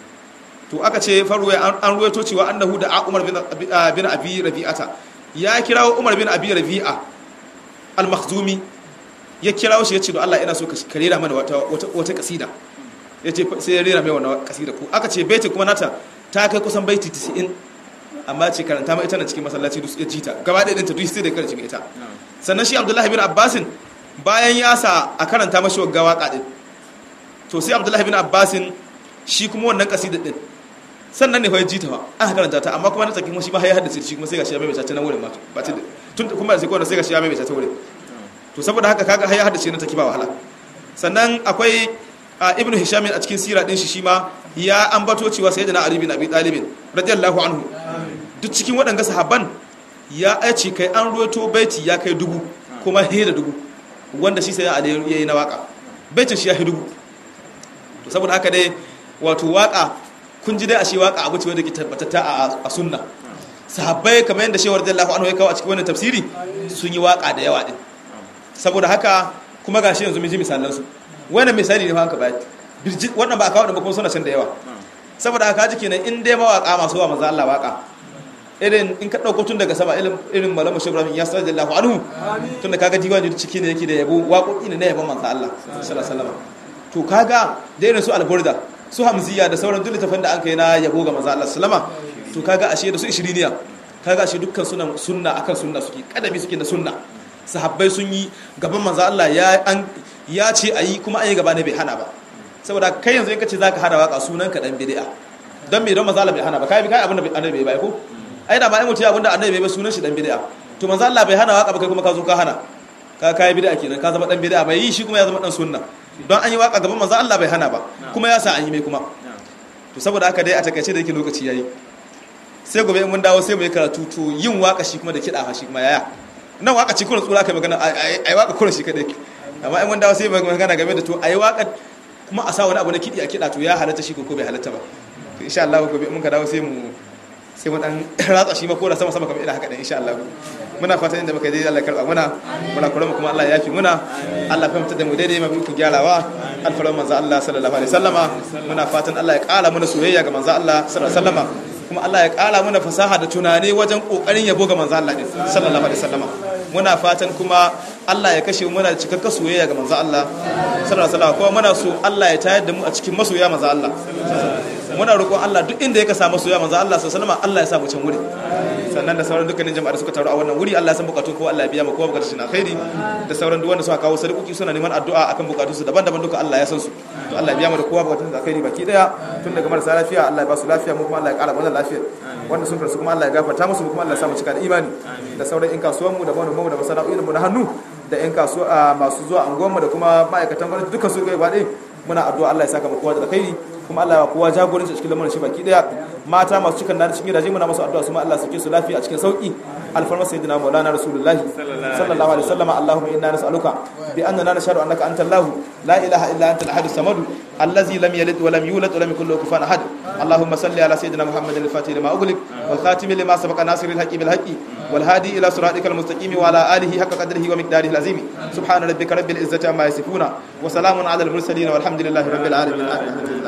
to aka ce faru an ruwato cewa annahu da Umar bin bin Abi Rabi'ata ya kirawo Umar bin Abi Rabi'a al-Makhzumi ya kirawo shi ya ce do Allah ina so ka karera mana wata wata kasida ya ce sai ya rera mai wannan kasida ku aka ce baiti kuma nata ta kai kusan baiti 90 amma ce karanta ma ita na cikin masallaci duk ya ji ta gaba ɗaya ɗinta duk sai da karanci mai ita sannan shi abdullahi bin abbasin bayan ya sa a karanta mashi wagga waka ɗin to sai abdullahi bin abbasin shi kuma wannan kasida ɗin sannan ne fa ya ji ta ba aka karanta ta amma kuma na tsaki kuma shi ma ya haddace shi kuma sai gashi ya maimaita ta nan wurin ma ba ta tun kuma sai kuma sai gashi ya maimaita ta wurin to saboda haka kaga ya haddace na taki ba wahala sannan akwai ibnu hisham a cikin sira din shi shi ma ya ambato cewa sayyidina ali bin abi talib radiyallahu anhu duk cikin waɗanga sahabban ya aici kai an ruwato baiti ya kai dubu kuma he da dubu wanda shi sai ali yayi na waka baitin shi ya hi dubu to saboda haka dai wato waka kun ji dai a shi waka abu ce wanda ke tabbatatta a sunna sahabbai kamar yadda shewar radiyallahu anhu ya kawo a cikin wannan tafsiri sun yi waka da yawa din saboda haka kuma gashi yanzu mun ji misalan su wannan misali ne fa haka bayani wannan ba a kawo da ba kuma suna can da yawa saboda haka ji kenan in dai mawaka masu wa manzo Allah waka irin in ka dauko tun daga sama irin irin malamu shi Ibrahim ya sallallahu anhu tun da kaga diwani ciki ne yake da yabo waƙoƙi ne na yabon manzo Allah sallallahu alaihi wasallam to kaga da irin su alburda su hamziya da sauran duk littafin da an kai na yabo ga manzo Allah sallama to kaga ashe da su ishiriniya kaga ashe dukkan sunan sunna akan sunna suke kadami suke da sunna sahabbai sun yi gaban manzo Allah ya an ya ce ayi kuma an yi gaba ne bai hana ba saboda kai yanzu in kace zaka hada waka sunan ka dan bid'a dan me don manzo Allah bai hana ba kai kai abin da annabi bai bai ko ai da ba ai mutum abin da annabi bai ba sunan shi dan bid'a to manzo Allah bai hana waka ba kai kuma ka zo ka hana ka kai bid'a kenan ka zama dan bid'a bai yi shi kuma ya zama dan sunna don an yi waka gaban manzo Allah bai hana ba kuma ya sa an yi mai kuma to saboda haka dai a takaice da yake lokaci yayi sai gobe mun dawo sai mu yi karatu to yin waka shi kuma da kiɗa fa shi kuma yaya nan waka ci kuna tsura kai magana ai waka kuna shi kadai amma in mun dawo sai mu magana game da to ai waka kuma a sa wani abu na kiɗi a kiɗa to ya halatta shi ko bai halatta ba to insha Allah gobe mun ka dawo sai mu sai mu dan ratsa shi ma ko da sama sama kamar ina haka dan insha Allah muna fatan inda muka je Allah karba muna muna kula mu kuma Allah ya yafi muna Allah fahimta da mu daidai mafi ku gyarawa alfaran manzo Allah sallallahu alaihi wasallama muna fatan Allah ya kara mana soyayya ga manzo Allah sallallahu alaihi wasallama kuma Allah ya kara mana fasaha da tunani wajen kokarin yabo ga manzo Allah sallallahu alaihi wasallama muna fatan kuma Allah ya kashe muna da cikakken soyayya ga manzo Allah sallallahu alaihi wasallama kuma muna so Allah ya tayar da mu a cikin masoya manzo Allah muna roƙon Allah duk inda yake samu soyayya manzo Allah sallallahu alaihi wasallama Allah ya sa mu can wuri sannan da sauran dukkanin jama'a da suka taru a wannan wuri Allah ya san bukatun ko Allah ya biya mu kowa bukatun shi na khairi da sauran duk wanda suka kawo sadauki suna neman addu'a akan bukatun su daban-daban duka Allah ya san su to Allah ya biya mu da kowa bukatun da khairi baki daya tun daga marasa lafiya Allah ya ba su lafiya mu kuma Allah ya ƙara mana lafiya wanda sun rasu kuma Allah ya gafarta musu kuma Allah ya sa mu cika da imani da sauran in kasuwan mu da manoman mu da masana'o'in mu na hannu da in kasuwa masu zuwa anguwan mu da kuma ma'aikatan gwamnati duka su ga ba muna addu'a Allah ya saka mu kowa da alkhairi kuma Allah ya kowa jagoranci cikin lamarin shi baki daya mata masu cikin nan cikin gidaje muna masu addu'a su ma Allah suke su lafiya a cikin sauki alfarma sayyidina maulana rasulullahi sallallahu alaihi wasallam allahumma inna nas'aluka bi annana nashhadu annaka anta allah la ilaha illa anta al-ahad as-samad allazi lam yalid wa lam yulad wa lam yakul lahu kufuwan ahad اللهم صل على سيدنا محمد الفاتح لما أغلق والخاتم لما سبق ناصر الحق بالحق والهادي إلى صراطك المستقيم وعلى آله حق قدره ومقداره العظيم سبحان ربك رب العزة عما يصفون وسلام على المرسلين والحمد لله رب العالمين